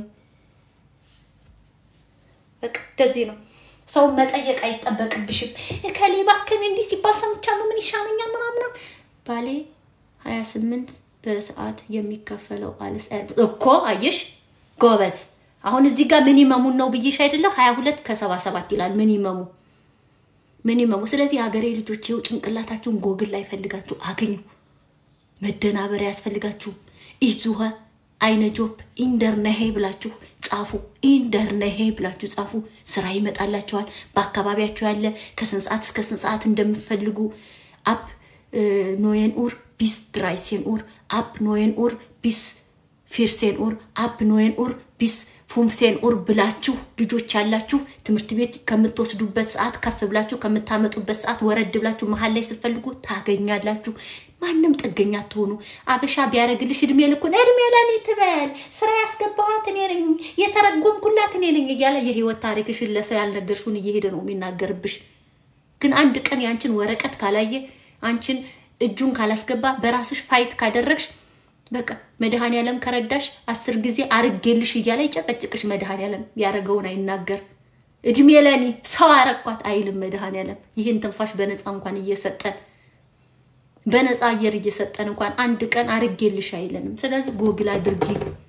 በቃ እንደዚህ ነው። ሰውን መጠየቅ አይጠበቅብሽም። እከሌ እባክህን እንዲህ ሲባል ሰምቻለሁ ምን ይሻለኛል ምናምን ባሌ ሀያ ስምንት በሰዓት የሚከፈለው አለስ እኮ አየሽ ጎበዝ። አሁን እዚህ ጋር ሚኒመሙን ነው ብዬሽ አይደለም ሀያ ሁለት ከሰባ ሰባት ይላል ሚኒመሙ ሚኒመሙ። ስለዚህ ሀገሬ ልጆች ይኸው ጭንቅላታችሁን ጎግል ላይ ፈልጋችሁ አግኙ። መደናበር ያስፈልጋችሁ ኢዙኸ አይነ ጆብ ኢንደርነሄ ብላችሁ ጻፉ። ኢንደርነሄ ብላችሁ ጻፉ። ስራ ይመጣላችኋል። በአካባቢያችሁ ያለ ከስንት ሰዓት እስከ ስንት ሰዓት እንደምትፈልጉ አፕ ኖየን ኡር ቢስ ድራይሴን ኡር አፕ ኖየን ኡር ቢስ ፊርሴን ኡር አፕ ኖየን ኡር ቢስ ፉምሴን ኡር ብላችሁ ልጆች ያላችሁ ትምህርት ቤት ከምትወስዱበት ሰዓት ከፍ ብላችሁ ከምታመጡበት ሰዓት ወረድ ብላችሁ መሀል ላይ ስትፈልጉ ታገኛላችሁ። ማንም ጥገኛ አትሆኑ። አበሻ ቢያደርግልሽ እድሜ ልኩን እድሜ ለኔ ትበል ስራ ያስገባኋት እኔ ነኝ የተረጎምኩላት እኔ ነኝ እያለ የህይወት ታሪክሽን ለሰው ያልነገርሽውን እየሄደ ነው የሚናገርብሽ። ግን አንድ ቀን ያንቺን ወረቀት ካላየ አንቺን እጁን ካላስገባ በራስሽ ፋይት ካደረግሽ በቃ መድኃኔዓለም ከረዳሽ አስር ጊዜ አርጌልሽ እያለ ይጨቀጭቅሽ። መድኃኔዓለም ያደረገውን አይናገር። እድሜ ለኔ ሰው አረኳት አይልም መድኃኔዓለም። ይህን ትንፋሽ በነፃ እንኳን እየሰጠን በነፃ አየር እየሰጠን እንኳን አንድ ቀን አርጌልሽ አይለንም። ስለዚህ ጎግል አድርጊ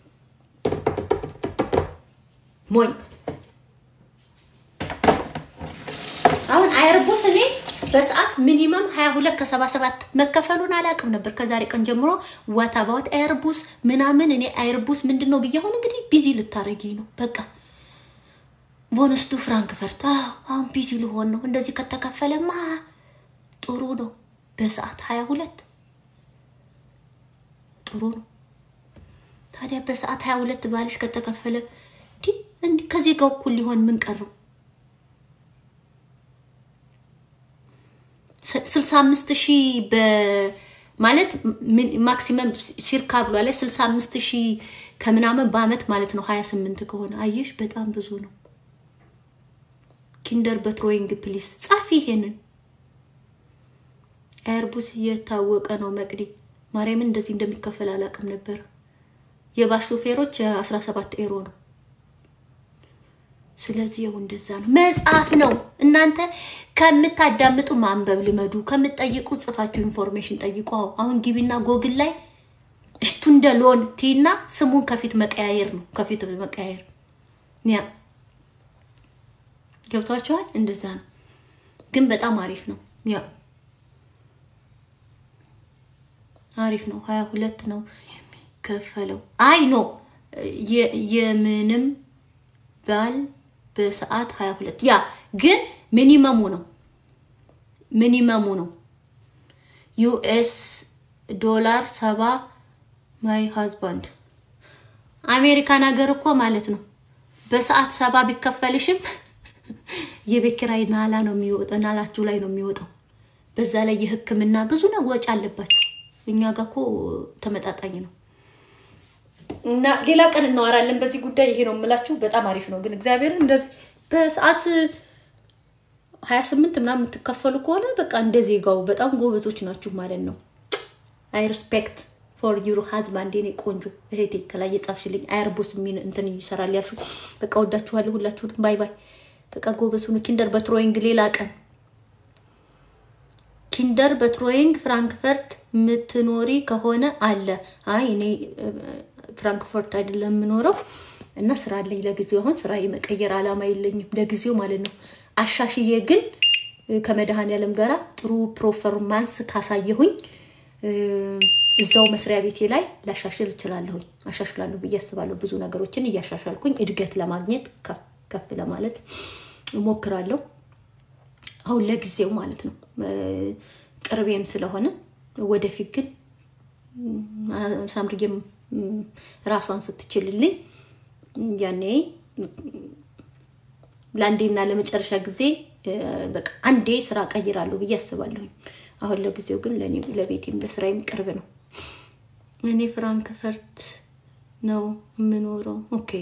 ሞኝ አሁን አይርቦስ እኔ በሰዓት ሚኒመም 22 ከ77 መከፈሉን አላውቅም ነበር። ከዛሬ ቀን ጀምሮ ወታባት አይርቡስ ምናምን እኔ አይርቡስ ምንድን ነው ብዬ አሁን እንግዲህ ቢዚ ልታረጊ ነው በቃ ቮንስቱ ፍራንክፈርት አሁን ቢዚ ልሆን ነው። እንደዚህ ከተከፈለማ ጥሩ ነው። በሰዓት 22 ጥሩ ነው። ታዲያ በሰዓት 22 ባልሽ ከተከፈለ እንዲህ ከዚህ ጋር እኩል ሊሆን ምን ቀረው? ስልሳ አምስት ሺህ ማለት ማክሲመም ሲርካ ብሏ ላይ ስልሳ አምስት ሺህ ከምናምን በአመት ማለት ነው። ሀያ ስምንት ከሆነ አየሽ በጣም ብዙ ነው። ኪንደር በትሮይንግ ፕሊስ ጻፊ ይሄንን ኤርቡስ የታወቀ ነው። መቅዲ ማርያምን እንደዚህ እንደሚከፈል አላውቅም ነበር። የባስ ሾፌሮች አስራ ሰባት ኤሮ ነው። ስለዚህ ይኸው እንደዛ ነው። መጽሐፍ ነው። እናንተ ከምታዳምጡ ማንበብ ልመዱ። ከምትጠይቁ ጽፋችሁ ኢንፎርሜሽን ጠይቁ። አሁን ግቢና ጎግል ላይ እሽቱ እንደ ሎን ቲና ስሙን ከፊት መቀያየር ነው። ከፊት መቀያየር ያ ገብቷችኋል። እንደዛ ነው። ግን በጣም አሪፍ ነው። ያ አሪፍ ነው። ሀያ ሁለት ነው የሚከፈለው። አይ ኖ የምንም ባል በሰዓት 22 ያ ግን ሚኒመሙ ነው ሚኒመሙ ነው ዩኤስ ዶላር ሰባ ማይ ሃዝባንድ አሜሪካን ሀገር እኮ ማለት ነው በሰዓት ሰባ ቢከፈልሽም የቤት ኪራይ ናላ ነው የሚወጣው ናላችሁ ላይ ነው የሚወጣው በዛ ላይ የህክምና ብዙ ነው ወጪ አለባችሁ እኛ ጋር እኮ ተመጣጣኝ ነው እና ሌላ ቀን እናወራለን በዚህ ጉዳይ። ይሄ ነው የምላችሁ። በጣም አሪፍ ነው ግን እግዚአብሔርን እንደዚህ በሰዓት ሀያ ስምንት ምናምን የምትከፈሉ ከሆነ በቃ እንደ ዜጋው በጣም ጎበዞች ናችሁ ማለት ነው። አይ ሪስፔክት ፎር ዩር ሀዝባንድ የኔ ቆንጆ እህቴ ከላይ የጻፍሽልኝ አይርቦስ የሚል እንትን ይሰራል ያልሽው በቃ ወዳችኋለሁ ሁላችሁንም። ባይ ባይ። በቃ ጎበዝ ሁኑ። ኪንደር በትሮይንግ ሌላ ቀን ኪንደር በትሮይንግ ፍራንክፈርት የምትኖሪ ከሆነ አለ። አይ እኔ ፍራንክፈርት አይደለም የምኖረው እና ስራ አለኝ ለጊዜው። አሁን ስራ የመቀየር አላማ የለኝም ለጊዜው ማለት ነው። አሻሽዬ ግን ከመድኃኔዓለም ጋራ ጥሩ ፕሮፐርማንስ ካሳየሁኝ እዛው መስሪያ ቤቴ ላይ ላሻሽል እችላለሁኝ። አሻሽላለሁ ብዬ አስባለሁ። ብዙ ነገሮችን እያሻሻልኩኝ እድገት ለማግኘት ከፍ ለማለት እሞክራለሁ። አሁን ለጊዜው ማለት ነው ቅርቤም ስለሆነ ወደፊት ግን ሳምርጌም ራሷን ስትችልልኝ ያኔ ለአንዴና ለመጨረሻ ጊዜ በቃ አንዴ ስራ ቀይራለሁ ብዬ አስባለሁኝ። አሁን ለጊዜው ግን ለእኔ ለቤቴም ለስራዬም ቅርብ ነው። እኔ ፍራንክፈርት ነው የምኖረው። ኦኬ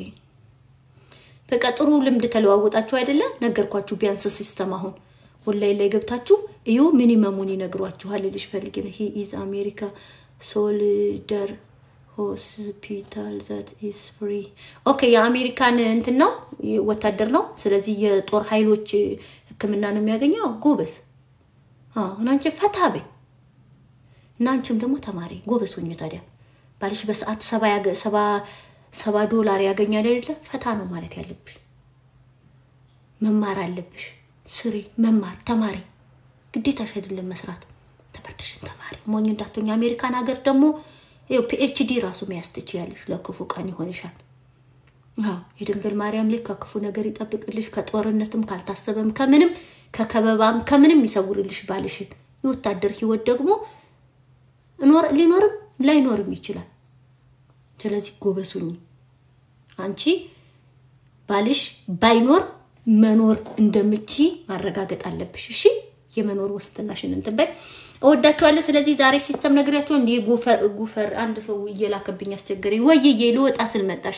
በቃ ጥሩ ልምድ ተለዋወጣችሁ አይደለም? ነገርኳችሁ። ቢያንስ ሲስተም አሁን ኦንላይን ላይ ገብታችሁ እዩ ሚኒመሙን ይነግሯችኋል ልልሽ ፈልጌ ነው። ሂ ኢዝ አሜሪካ ሶልደር ሆስፒታል ዛት ኢዝ ፍሪ ኦኬ። የአሜሪካን እንትን ነው ወታደር ነው። ስለዚህ የጦር ኃይሎች ሕክምና ነው የሚያገኘው። ጎበዝ አሁን አንቺ ፈታ በይ እና አንቺም ደግሞ ተማሪ ጎበዝ ሁኚ። ታዲያ ባልሽ በሰዓት ሰባ ያገ- ሰባ ሰባ ዶላር ያገኛል አይደለ? ፈታ ነው ማለት ያለብሽ። መማር አለብሽ። ስሪ፣ መማር ተማሪ። ግዴታሽ አይደለም መስራት። ትምህርትሽን ተማሪ። ሞኝ እንዳትሆኝ። አሜሪካን ሀገር ደግሞ ይኸው ፒኤችዲ ራሱ መያዝ ትችያለሽ። ለክፉ ቀን ይሆንሻል። አዎ የድንግል ማርያም ላይ ከክፉ ነገር ይጠብቅልሽ። ከጦርነትም ካልታሰበም ከምንም ከከበባም ከምንም ይሰውርልሽ ባልሽን። የወታደር ህይወት ደግሞ እኖር ሊኖርም ላይኖርም ይችላል። ስለዚህ ጎበዝ ሁኚ። አንቺ ባልሽ ባይኖር መኖር እንደምቺ ማረጋገጥ አለብሽ። እሺ የመኖር ዋስትናሽን እንትን በይ። እወዳችኋለሁ። ስለዚህ ዛሬ ሲስተም ነግሬያቸው እንዲህ ጉፈር ጉፈር አንድ ሰው እየላከብኝ አስቸገረኝ። ወይዬ ልወጣ ስል መጣሽ።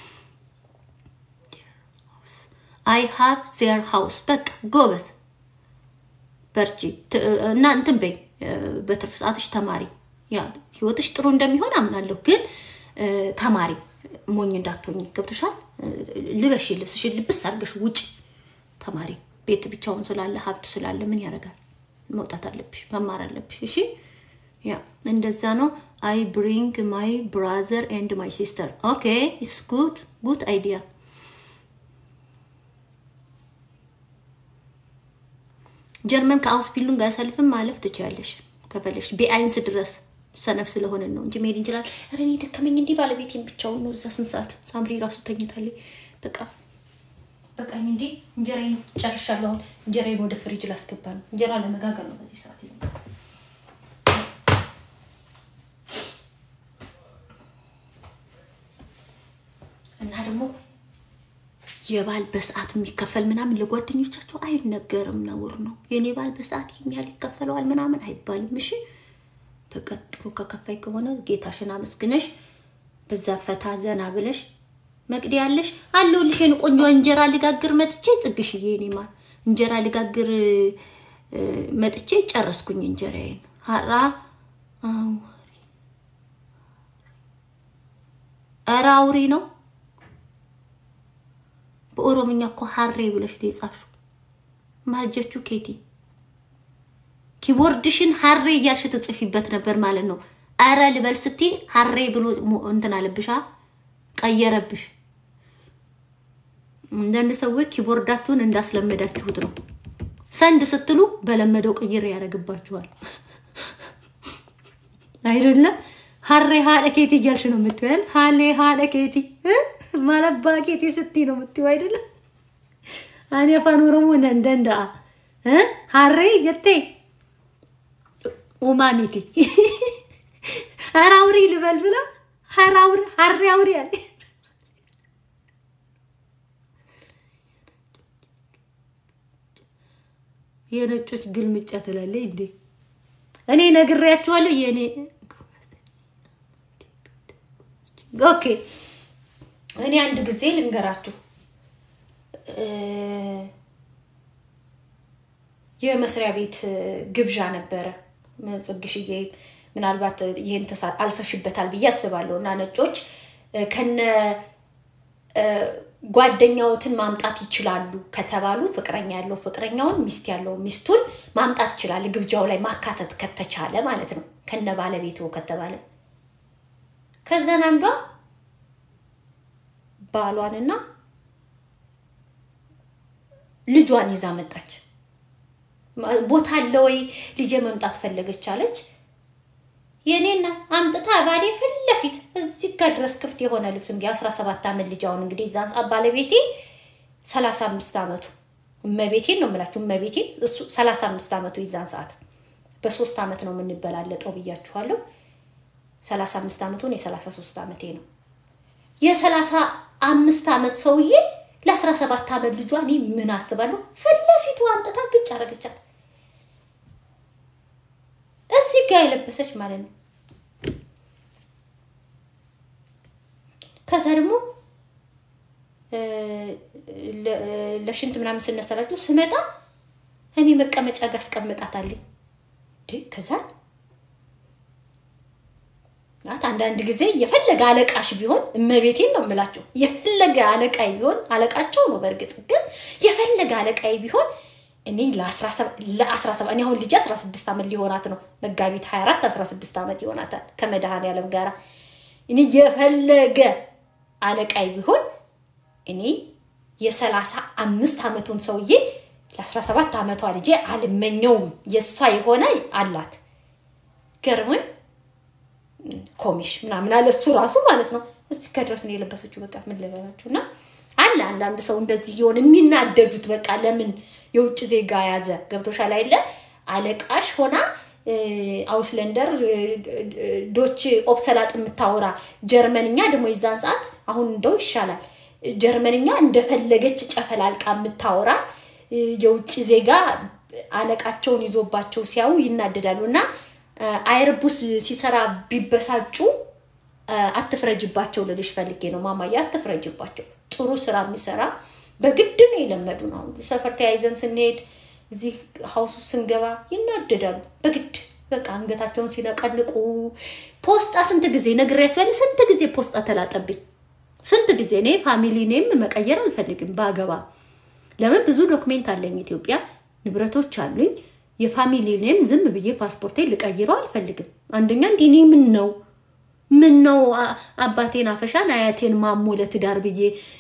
አይ ሃቭ ዜር ሃውስ በቃ ጎበዝ በርቺ ት- እና እንትን በይ በትርፍ ሰዓትሽ ተማሪ። ያ ህይወትሽ ጥሩ እንደሚሆን አምናለሁ፣ ግን እ፣ ተማሪ ሞኝ እንዳትሆኝ ገብቶሻል። እ፣ ልበሽ ልብስሽን ልብስ አድርገሽ ውጭ ተማሪ። ቤት ብቻውን ስላለ ሀብት ስላለ ምን ያደርጋል? መውጣት አለብሽ፣ መማር አለብሽ። እሺ ያ እንደዛ ነው። አይ ብሪንግ ማይ ብራዘር ኤንድ ማይ ሲስተር ኦኬ ኢትስ ጉድ ጉድ አይዲያ ጀርመን ከአውስቢሉን ጋር ያሳልፍም ማለፍ ትችላለሽ ከፈለሽ ቢአይንስ ድረስ ሰነፍ ስለሆነ ነው እንጂ መሄድ እንችላል። ኧረ እኔ ደከመኝ እንዲህ ባለቤቴን ብቻውን ነው እዛ ስንት ሰዓት ሳምሪ ራሱ ተኝታለች። በቃ በቃኝ እንዴ እንጀራዬን ጨርሻለሁ። አሁን እንጀራዬን ወደ ፍሪጅ ላስገባ ነው። እንጀራ ለመጋገር ነው በዚህ ሰዓት ይሄ እና ደግሞ የባል በሰዓት የሚከፈል ምናምን ለጓደኞቻቸው አይነገርም፣ ነውር ነው። የኔ ባል በሰዓት ይህን ያህል ይከፈለዋል ምናምን አይባልም። እሺ በቃ ጥሩ ከከፋይ ከሆነ ጌታሽን አመስግነሽ በዛ ፈታ ዘና ብለሽ መቅዲ ያለሽ አለሁልሽ። የኔ ቆንጆ እንጀራ ልጋግር መጥቼ ጽግሽዬ፣ የኔ ማር እንጀራ ልጋግር እ፣ መጥቼ ጨረስኩኝ እንጀራዬን። ሀራ አው ኧረ አውሪ ነው በኦሮምኛ እኮ ሀሬ ብለሽ ነው የጻፍሽው። ማልጀቹ ኬቲ ኪቦርድሽን ሀሬ እያልሽ ትጽፊበት ነበር ማለት ነው። አረ ልበል ስትይ ሀሬ ብሎ ሞ- እንትን አለብሻ ቀየረብሽ። አንዳንድ ሰዎች ኪቦርዳችሁን እንዳስለመዳችሁት ነው። ሰንድ ስትሉ በለመደው ቅይር ያደርግባችኋል። አይደለም ሀሬ ሀለ ኬቲ እያልሽ ነው የምትያል። ሀሌ ሀለ ኬቲ እ? ማለባ ኬቲ ስትይ ነው የምትይው አይደለም። አኔ አፋን ኦሮሞ ነንደንዳ ሀሬ ጀቴ ኡማሚቲ ሀራ አውሪ ልበል ብላ ሀራ አውሪ ሀሬ አውሪ አለ። የነጮች ግልምጫ ትላለች እንዴ? እኔ ነግሬያችኋለሁ። የእኔ ኦኬ። እኔ አንድ ጊዜ ልንገራችሁ እ፣ የመስሪያ ቤት ግብዣ ነበረ። ጽግሽዬ ምናልባት ይህን ተሳ- አልፈሽበታል ብዬ አስባለሁ። እና ነጮች እ፣ ከነ እ፣ ጓደኛዎትን ማምጣት ይችላሉ ከተባሉ ፍቅረኛ ያለው ፍቅረኛውን፣ ሚስት ያለው ሚስቱን ማምጣት ይችላል። ግብዣው ላይ ማካተት ከተቻለ ማለት ነው፣ ከነ ባለቤቱ ከተባለ ከዛን አንዷ ባሏንና ልጇን ይዛ መጣች። ቦታ አለ ወይ ልጄ መምጣት ፈለገች አለች። የኔና አምጥታ ባሌ ፊት ለፊት እዚህ ጋር ድረስ ክፍት የሆነ ልብስ እንግዲህ አስራ ሰባት ዓመት ልጅ አሁን እንግዲህ እዛን ሰዓት ባለቤቴ ሰላሳ አምስት ዓመቱ እመቤቴን ነው የምላችሁ እመቤቴን እሱ ሰላሳ አምስት ዓመቱ የዛን ሰዓት በሶስት ዓመት ነው የምንበላለጠው ብያችኋለሁ። ሰላሳ አምስት ዓመቱን የሰላሳ ሶስት ዓመቴ ነው። የሰላሳ አምስት ዓመት ሰውዬ ለአስራ ሰባት ዓመት ልጇ እኔ ምን አስባለሁ ፊት ለፊቱ አምጥታ ግጭ አረገቻት። እዚህ ጋር የለበሰች ማለት ነው። ከዛ ደግሞ እ፣ ለ- ለሽንት ምናምን ስነሳላችሁ ስመጣ እኔ መቀመጫ ጋር አስቀምጣታለኝ። ከዛ ናት አንዳንድ ጊዜ የፈለገ አለቃሽ ቢሆን እመቤቴን ነው የምላቸው። የፈለገ አለቃይ ቢሆን አለቃቸው ነው። በእርግጥ ግን የፈለገ አለቃይ ቢሆን እኔ ለአስራ ሰባት እኔ አሁን ልጅ አስራ ስድስት ዓመት ሊሆናት ነው። መጋቢት ሀያ አራት አስራ ስድስት ዓመት ይሆናታል ከመድኃኔዓለም ጋር እኔ የፈለገ አለቃይ ቢሆን እኔ የሰላሳ አምስት ዓመቱን ሰውዬ ለአስራ ሰባት ዓመቷ ልጄ አልመኘውም። የእሷ የሆነ አላት ገርሞኝ ኮሚሽ ምናምን አለ እሱ ራሱ ማለት ነው። እስቲ ከድረስ ነው የለበሰችው። በቃ ምን ልበላችሁ እና አለ አንዳንድ ሰው እንደዚህ የሆነ የሚናደዱት በቃ ለምን የውጭ ዜጋ ያዘ ገብቶሻል አይደለ? አለቃሽ ሆና አውስለንደር ዶች ኦፕሰላጥ የምታወራ ጀርመንኛ ደግሞ የዛን ሰዓት አሁን እንደው ይሻላል። ጀርመንኛ እንደፈለገች ጨፈላልቃ የምታወራ የውጭ ዜጋ አለቃቸውን ይዞባቸው ሲያዩ ይናደዳሉ እና አይርቡስ ሲሰራ ቢበሳጩ አትፍረጅባቸው ልልሽ ፈልጌ ነው ማማዬ፣ አትፍረጅባቸው። ጥሩ ስራ የሚሰራ በግድ ነው የለመዱ ነው። ሰፈር ተያይዘን ስንሄድ እዚህ ሀውሱ ስንገባ ይናደዳሉ በግድ በቃ አንገታቸውን ሲነቀልቁ። ፖስጣ ስንት ጊዜ ነግሬያቸዋለሁ። ስንት ጊዜ ፖስጣ ተላጠብኝ፣ ስንት ጊዜ። እኔ ፋሚሊ ኔም መቀየር አልፈልግም ባገባ። ለምን ብዙ ዶክሜንት አለኝ ኢትዮጵያ፣ ንብረቶች አሉኝ የፋሚሊ ኔም ዝም ብዬ ፓስፖርቴን ልቀይረው አልፈልግም። አንደኛ እንዲህ እኔ ምን ነው ምን ነው አባቴን አፈሻን አያቴን ማሞ ለትዳር ብዬ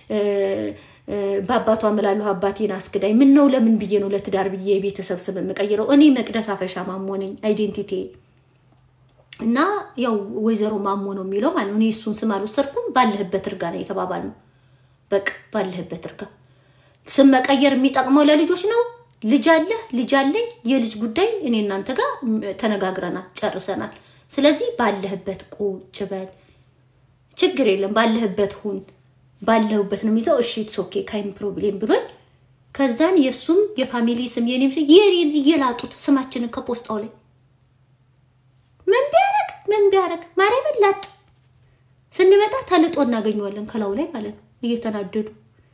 በአባቷ እምላለሁ አባቴን አስክዳኝ ምን ነው ለምን ብዬ ነው ለትዳር ብዬ የቤተሰብ ስም የምቀይረው? እኔ መቅደስ አፈሻ ማሞ ነኝ አይዴንቲቲ እና ያው ወይዘሮ ማሞ ነው የሚለው ማለት ነው። እኔ እሱን ስም አልወሰድኩም። ባለህበት እርጋ ነው የተባባልነው። በቃ ባለህበት እርጋ። ስም መቀየር የሚጠቅመው ለልጆች ነው። ልጅ አለ ልጅ አለኝ። የልጅ ጉዳይ እኔ እናንተ ጋር ተነጋግረናል፣ ጨርሰናል። ስለዚህ ባለህበት ቁጭ በል፣ ችግር የለም ባለህበት ሁን። ባለሁበት ነው የሚይዘው። እሺ ኢትስ ኦኬ ካይም ፕሮብሌም ብሎኝ ከዛን የእሱም የፋሚሊ ስም የኔም ስም የኔን እየላጡት ስማችንን ከፖስጣው ላይ ምን ቢያረግ ምን ቢያረግ ማርያምን ላጥ ስንመጣ ተልጦ እናገኘዋለን ከላው ላይ ማለት ነው እየተናደዱ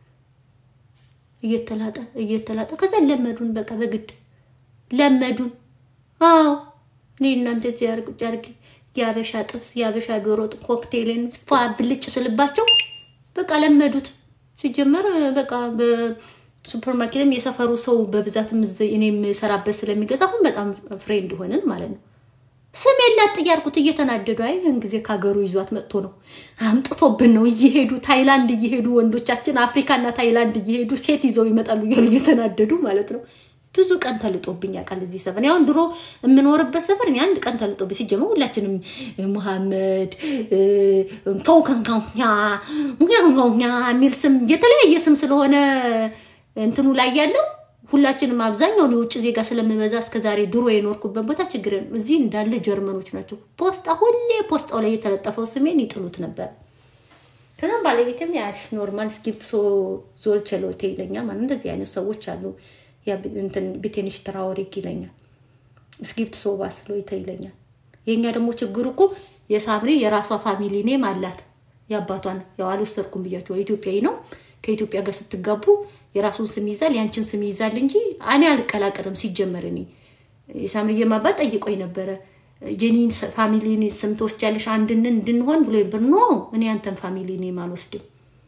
እየተላጠ እየተላጠ ከዛ ለመዱን። በቃ በግድ ለመዱን። አዎ እኔ እናንተ እዚህ ያርግ ጫርግ የአበሻ ጥብስ የአበሻ ዶሮ ኮክቴልን ፏ ብልጭ ስልባቸው በቃ ለመዱት። ሲጀመር በቃ በሱፐር ማርኬትም የሰፈሩ ሰው በብዛትም እኔ የምሰራበት ስለሚገዛ አሁን በጣም ፍሬንድ ሆንን ማለት ነው። ስም የላት እያልኩት እየተናደዱ አይ ይህን ጊዜ ከሀገሩ ይዟት መጥቶ ነው አምጥቶብን ነው እየሄዱ ታይላንድ እየሄዱ ወንዶቻችን አፍሪካና ታይላንድ እየሄዱ ሴት ይዘው ይመጣሉ እያሉ እየተናደዱ ማለት ነው። ብዙ ቀን ተልጦብኝ ያውቃል እዚህ ሰፈር። ያው ድሮ የምኖርበት ሰፈር እኔ አንድ ቀን ተልጦብኝ ሲጀመር ሁላችንም መሐመድ ከውከንካኛ የሚል ስም የተለያየ ስም ስለሆነ እንትኑ ላይ ያለው ሁላችንም አብዛኛውን የውጭ ዜጋ ስለምበዛ እስከዛሬ ድሮ የኖርኩበት ቦታ ችግር እዚህ እንዳለ ጀርመኖች ናቸው። ፖስጣ ሁሌ ፖስጣው ላይ የተለጠፈው ስሜን ይጥሉት ነበር። ከዛም ባለቤትም ያስ ኖርማል ስኪፕት ሶ ዞል ቸሎቴ ይለኛል። ማለት እንደዚህ አይነት ሰዎች አሉ። ቢቴኒሽ ትራወሪክ ይለኛል። ስኪፕት ሶ ባስሎይተ ይለኛል። የእኛ ደግሞ ችግሩ እኮ የሳምሪ የራሷ ፋሚሊ ኔም አላት። የአባቷን ያው አልወሰድኩም ብያቸው ኢትዮጵያዊ ነው። ከኢትዮጵያ ጋር ስትጋቡ የራሱን ስም ይዛል፣ ያንቺን ስም ይዛል እንጂ እኔ አልቀላቀልም። ሲጀመር እኔ የሳምሪዬ አባት ጠይቆኝ ነበረ የኔን ፋሚሊ ስም ትወስጃለሽ አንድንን እንድንሆን ብሎ ብር ኖ እኔ አንተን ፋሚሊ ኔም አልወስድም።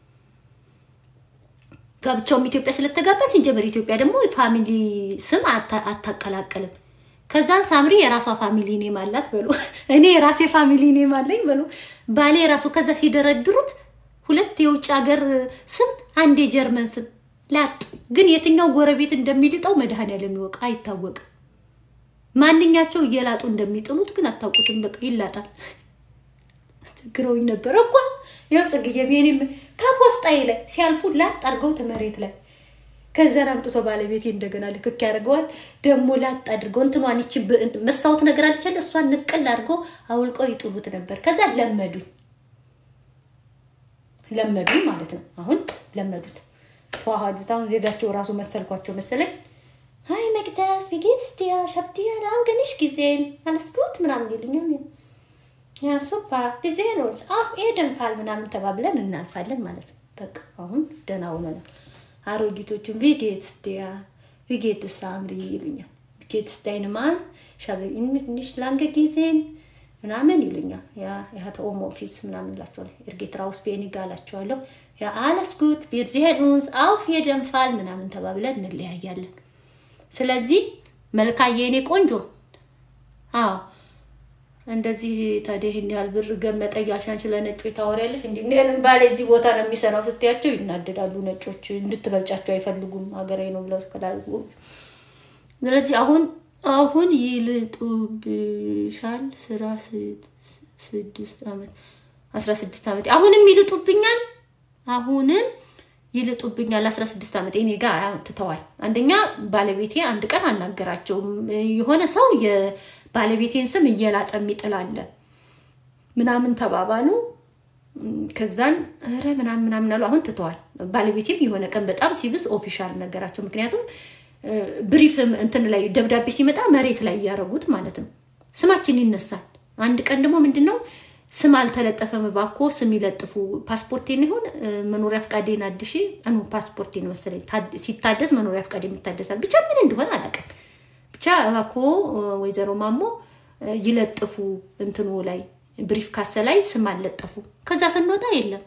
ጋብቻውም ኢትዮጵያ ስለተጋባ ሲጀመር ኢትዮጵያ ደግሞ ፋሚሊ ስም አታቀላቀልም። ከዛን ሳምሪ የራሷ ፋሚሊ ኔም አላት በሉ፣ እኔ የራሴ ፋሚሊ ኔም አለኝ በሉ። ባሌ የራሱ ከዛ ሲደረድሩት ሁለት የውጭ ሀገር ስም አንድ የጀርመን ስም ላጥ። ግን የትኛው ጎረቤት እንደሚልጠው መድኃኔዓለም ይወቅ አይታወቅም። ማንኛቸው እየላጡ እንደሚጥሉት ግን አታውቁትም። በቃ ይላጣል። ችግረውኝ ነበረ እኮ ያው ጽግዬ እኔም ከፖስጣዬ ላይ ሲያልፉ ላጥ አድርገው መሬት ላይ ከዛን አምጥቶ ባለቤቴ እንደገና ልክክ ያደርገዋል። ደግሞ ላጥ አድርገው እንትኗን ይቺ መስታወት ነገር አልቻለ እሷን ንቅል አድርገው አውልቀው ይጥሉት ነበር። ከዛ ለመዱኝ ለመዱኝ ማለት ነው። አሁን ለመዱት ተዋሃዱት። አሁን ዜጋቸው ራሱ መሰልኳቸው መሰለኝ። ሀይ መቅደስ ቢጌትስ ዲያ ሻብዲያ አንገንሽ ጊዜን አለስኩት ምናምን ይሉኛል። ያ ሱፓ ጊዜ ነው አፍ ኤደንፋል ምናምን ተባብለን እናልፋለን ማለት ነው። በቃ አሁን ደህና ሆነናል። አሮጊቶቹን ቢጌትስ ዲያ ቪጌትስ ሳምሪ ይሉኛል። ቪጌትስ ዳይንማን ሻበ ንሽ ላንገ ጊዜን ምናምን ይሉኛል። ያ የሀተ ኦም ኦፊስ ምናምን እላቸዋለሁ። ኤርጌትራ ውስጥ ቤኒጋ እላቸዋለሁ። ያ አለስ ጉት ቪር ዚሄን ኡንስ አውፍ የደንፋል ምናምን ተባብለን እንለያያለን። ስለዚህ መልካዬ የኔ ቆንጆ አዎ እንደዚህ ታዲያ ይህን ያህል ብር ገመጠ እያልሽ አንቺ ለነጮች ታወሪያለሽ። እንዲህ እኔንም ባሌ እዚህ ቦታ ነው የሚሰራው ስትያቸው ይናደዳሉ። ነጮች እንድትበልጫቸው አይፈልጉም። ሀገራዊ ነው ብለው ከላሉ ስለዚህ አሁን አሁን ይልጡብሻል ስራ ስድስት ዓመት አስራ ስድስት ዓመት አሁንም ይልጡብኛል አሁንም ይልጡብኛል። አስራ ስድስት ዓመት እኔ ጋር ትተዋል። አንደኛ ባለቤቴ አንድ ቀን አናገራቸውም። የሆነ ሰው የባለቤቴን ስም እየላጠ የሚጥል አለ ምናምን ተባባሉ። ከዛን ኧረ ምናምን ምናምን አሉ። አሁን ትተዋል። ባለቤቴም የሆነ ቀን በጣም ሲብስ ኦፊሻል ነገራቸው። ምክንያቱም ብሪፍ እንትን ላይ ደብዳቤ ሲመጣ መሬት ላይ እያደረጉት ማለት ነው። ስማችን ይነሳል። አንድ ቀን ደግሞ ምንድን ነው ስም አልተለጠፈም፣ እባክዎ ስም ይለጥፉ። ፓስፖርቴን ይሁን መኖሪያ ፍቃዴን አድሺ ኖ ፓስፖርቴን መሰለኝ ሲታደስ መኖሪያ ፍቃድ የሚታደሳል። ብቻ ምን እንደሆነ አላውቅም። ብቻ እባክዎ ወይዘሮ ማሞ ይለጥፉ እንትኑ ላይ ብሪፍ ካሰ ላይ ስም አልለጠፉ። ከዛ ስንወጣ የለም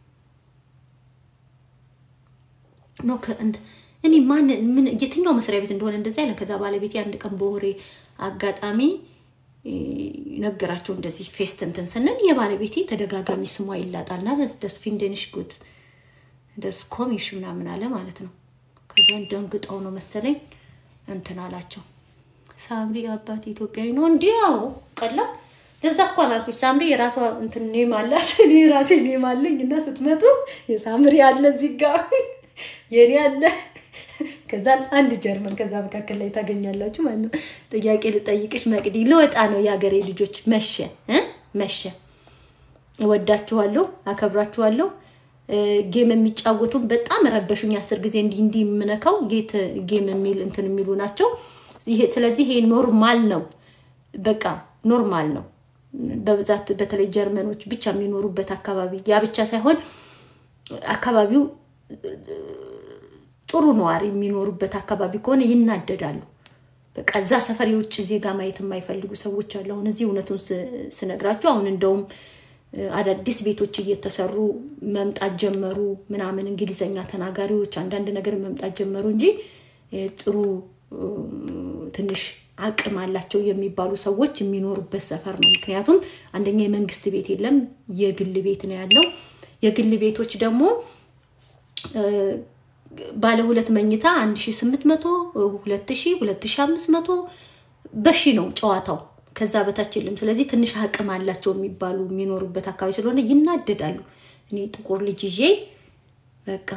ኖ እኔ ማን ምን የትኛው መስሪያ ቤት እንደሆነ እንደዚህ አይነት ከዛ ባለቤቴ አንድ ቀን በወሬ አጋጣሚ ነገራቸው እንደዚህ ፌስት እንትን ስንል የባለቤቴ ተደጋጋሚ ስሟ ይላጣልና ደስ ፊንደንሽ ጉድ ደስ ኮሚሽ ምናምን አለ ማለት ነው። ከዛን ደንግጠው ነው መሰለኝ እንትን አላቸው። ሳምሪ አባት ኢትዮጵያዊ ነው እንዲህ ያው ቀላል ለዛ እኮ አላልኩሽ። ሳምሪ የራሷ እንትን ኔም አላት፣ እኔ የራሴ ኔም አለኝ እና ስትመጡ የሳምሪ አለ እዚህ ጋር የኔ አለ ከዛ አንድ ጀርመን ከዛ መካከል ላይ ታገኛላችሁ ማለት ነው። ጥያቄ ልጠይቅሽ መቅዲ፣ ልወጣ ነው የሀገሬ ልጆች። መሸ እ መሸ። እወዳችኋለሁ፣ አከብራችኋለሁ። ጌም የሚጫወቱም በጣም ረበሹኝ። አስር ጊዜ እንዲህ እንዲህ የምነካው ጌት ጌም የሚል እንትን የሚሉ ናቸው። ስለዚህ ይሄ ኖርማል ነው፣ በቃ ኖርማል ነው። በብዛት በተለይ ጀርመኖች ብቻ የሚኖሩበት አካባቢ ያ ብቻ ሳይሆን አካባቢው ጥሩ ነዋሪ የሚኖሩበት አካባቢ ከሆነ ይናደዳሉ። በቃ እዛ ሰፈር የውጭ ዜጋ ማየት የማይፈልጉ ሰዎች አሉ። አሁን እዚህ እውነቱን ስነግራችሁ አሁን እንደውም አዳዲስ ቤቶች እየተሰሩ መምጣት ጀመሩ ምናምን እንግሊዘኛ ተናጋሪዎች አንዳንድ ነገር መምጣት ጀመሩ እንጂ ጥሩ ትንሽ አቅም አላቸው የሚባሉ ሰዎች የሚኖሩበት ሰፈር ነው። ምክንያቱም አንደኛ የመንግስት ቤት የለም፣ የግል ቤት ነው ያለው። የግል ቤቶች ደግሞ ባለ ሁለት መኝታ 1800 2000 2500 በሺ ነው ጨዋታው። ከዛ በታች የለም። ስለዚህ ትንሽ አቅም አላቸው የሚባሉ የሚኖሩበት አካባቢ ስለሆነ ይናደዳሉ። እኔ ጥቁር ልጅ ይዤ በቃ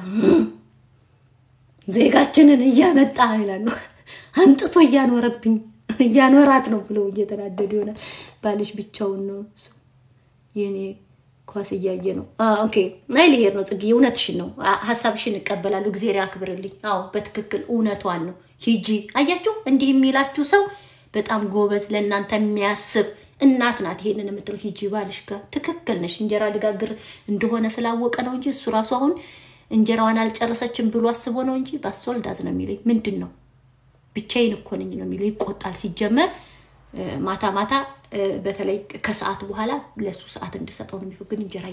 ዜጋችንን እያመጣ ይላሉ። አምጥቶ እያኖረብኝ እያኖራት ነው ብለው እየተናደዱ ይሆናል። ባልሽ ብቻውን ነው የኔ ኳስ እያየ ነው። ኦኬ ናይ ልሄድ ነው። ጽጌ እውነትሽን ነው። ሀሳብሽን እቀበላለሁ። እግዜር ያክብርልኝ። አዎ በትክክል እውነቷን ነው። ሂጂ። አያችሁ፣ እንዲህ የሚላችሁ ሰው በጣም ጎበዝ፣ ለእናንተ የሚያስብ እናት ናት። ይሄንን የምትለው ሂጂ ባልሽ ጋር ትክክል ነሽ። እንጀራ ልጋግር እንደሆነ ስላወቀ ነው እንጂ እሱ ራሱ አሁን እንጀራዋን አልጨረሰችም ብሎ አስቦ ነው እንጂ ባስወልዳዝ ነው የሚለኝ። ምንድን ነው ብቻዬን እኮ ነኝ ነው የሚለው። ይቆጣል ሲጀመር ማታ ማታ በተለይ ከሰዓት በኋላ ለሱ ሰዓት እንድሰጠው ነው የሚፈግ እንጀራ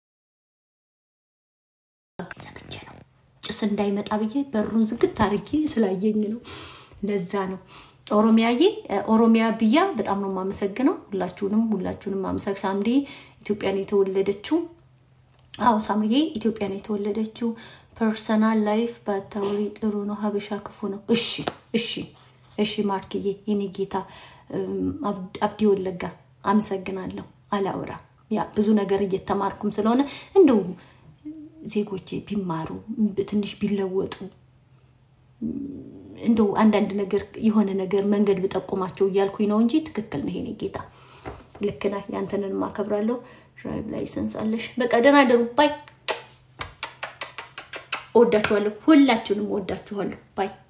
እየጋዘግቼ ነው ጭስ እንዳይመጣ ብዬ በሩን ዝግት አድርጌ ስላየኝ ነው። ለዛ ነው ኦሮሚያዬ ኦሮሚያ ብያ በጣም ነው የማመሰግነው። ሁላችሁንም ሁላችሁንም ማመሰግ ሳምሪ ኢትዮጵያን የተወለደችው አዎ ሳምሪዬ ኢትዮጵያን የተወለደችው ፐርሰናል ላይፍ ባታወሪ ጥሩ ነው። ሀበሻ ክፉ ነው። እሺ እሺ እሺ ማርክዬ የኔ ጌታ አብዲ ወለጋ አመሰግናለሁ። አላውራ ያ ብዙ ነገር እየተማርኩም ስለሆነ እንደው ዜጎቼ ቢማሩ ትንሽ ቢለወጡ እንደው አንዳንድ ነገር የሆነ ነገር መንገድ ብጠቁማቸው እያልኩኝ ነው እንጂ ትክክል ነው። የኔ ጌታ ልክ ነህ። ያንተንን ማከብራለሁ። ድራይቭ ላይሰንስ አለሽ። በቃ ደህና ደሩ። ባይ። እወዳችኋለሁ። ሁላችሁንም እወዳችኋለሁ። ባይ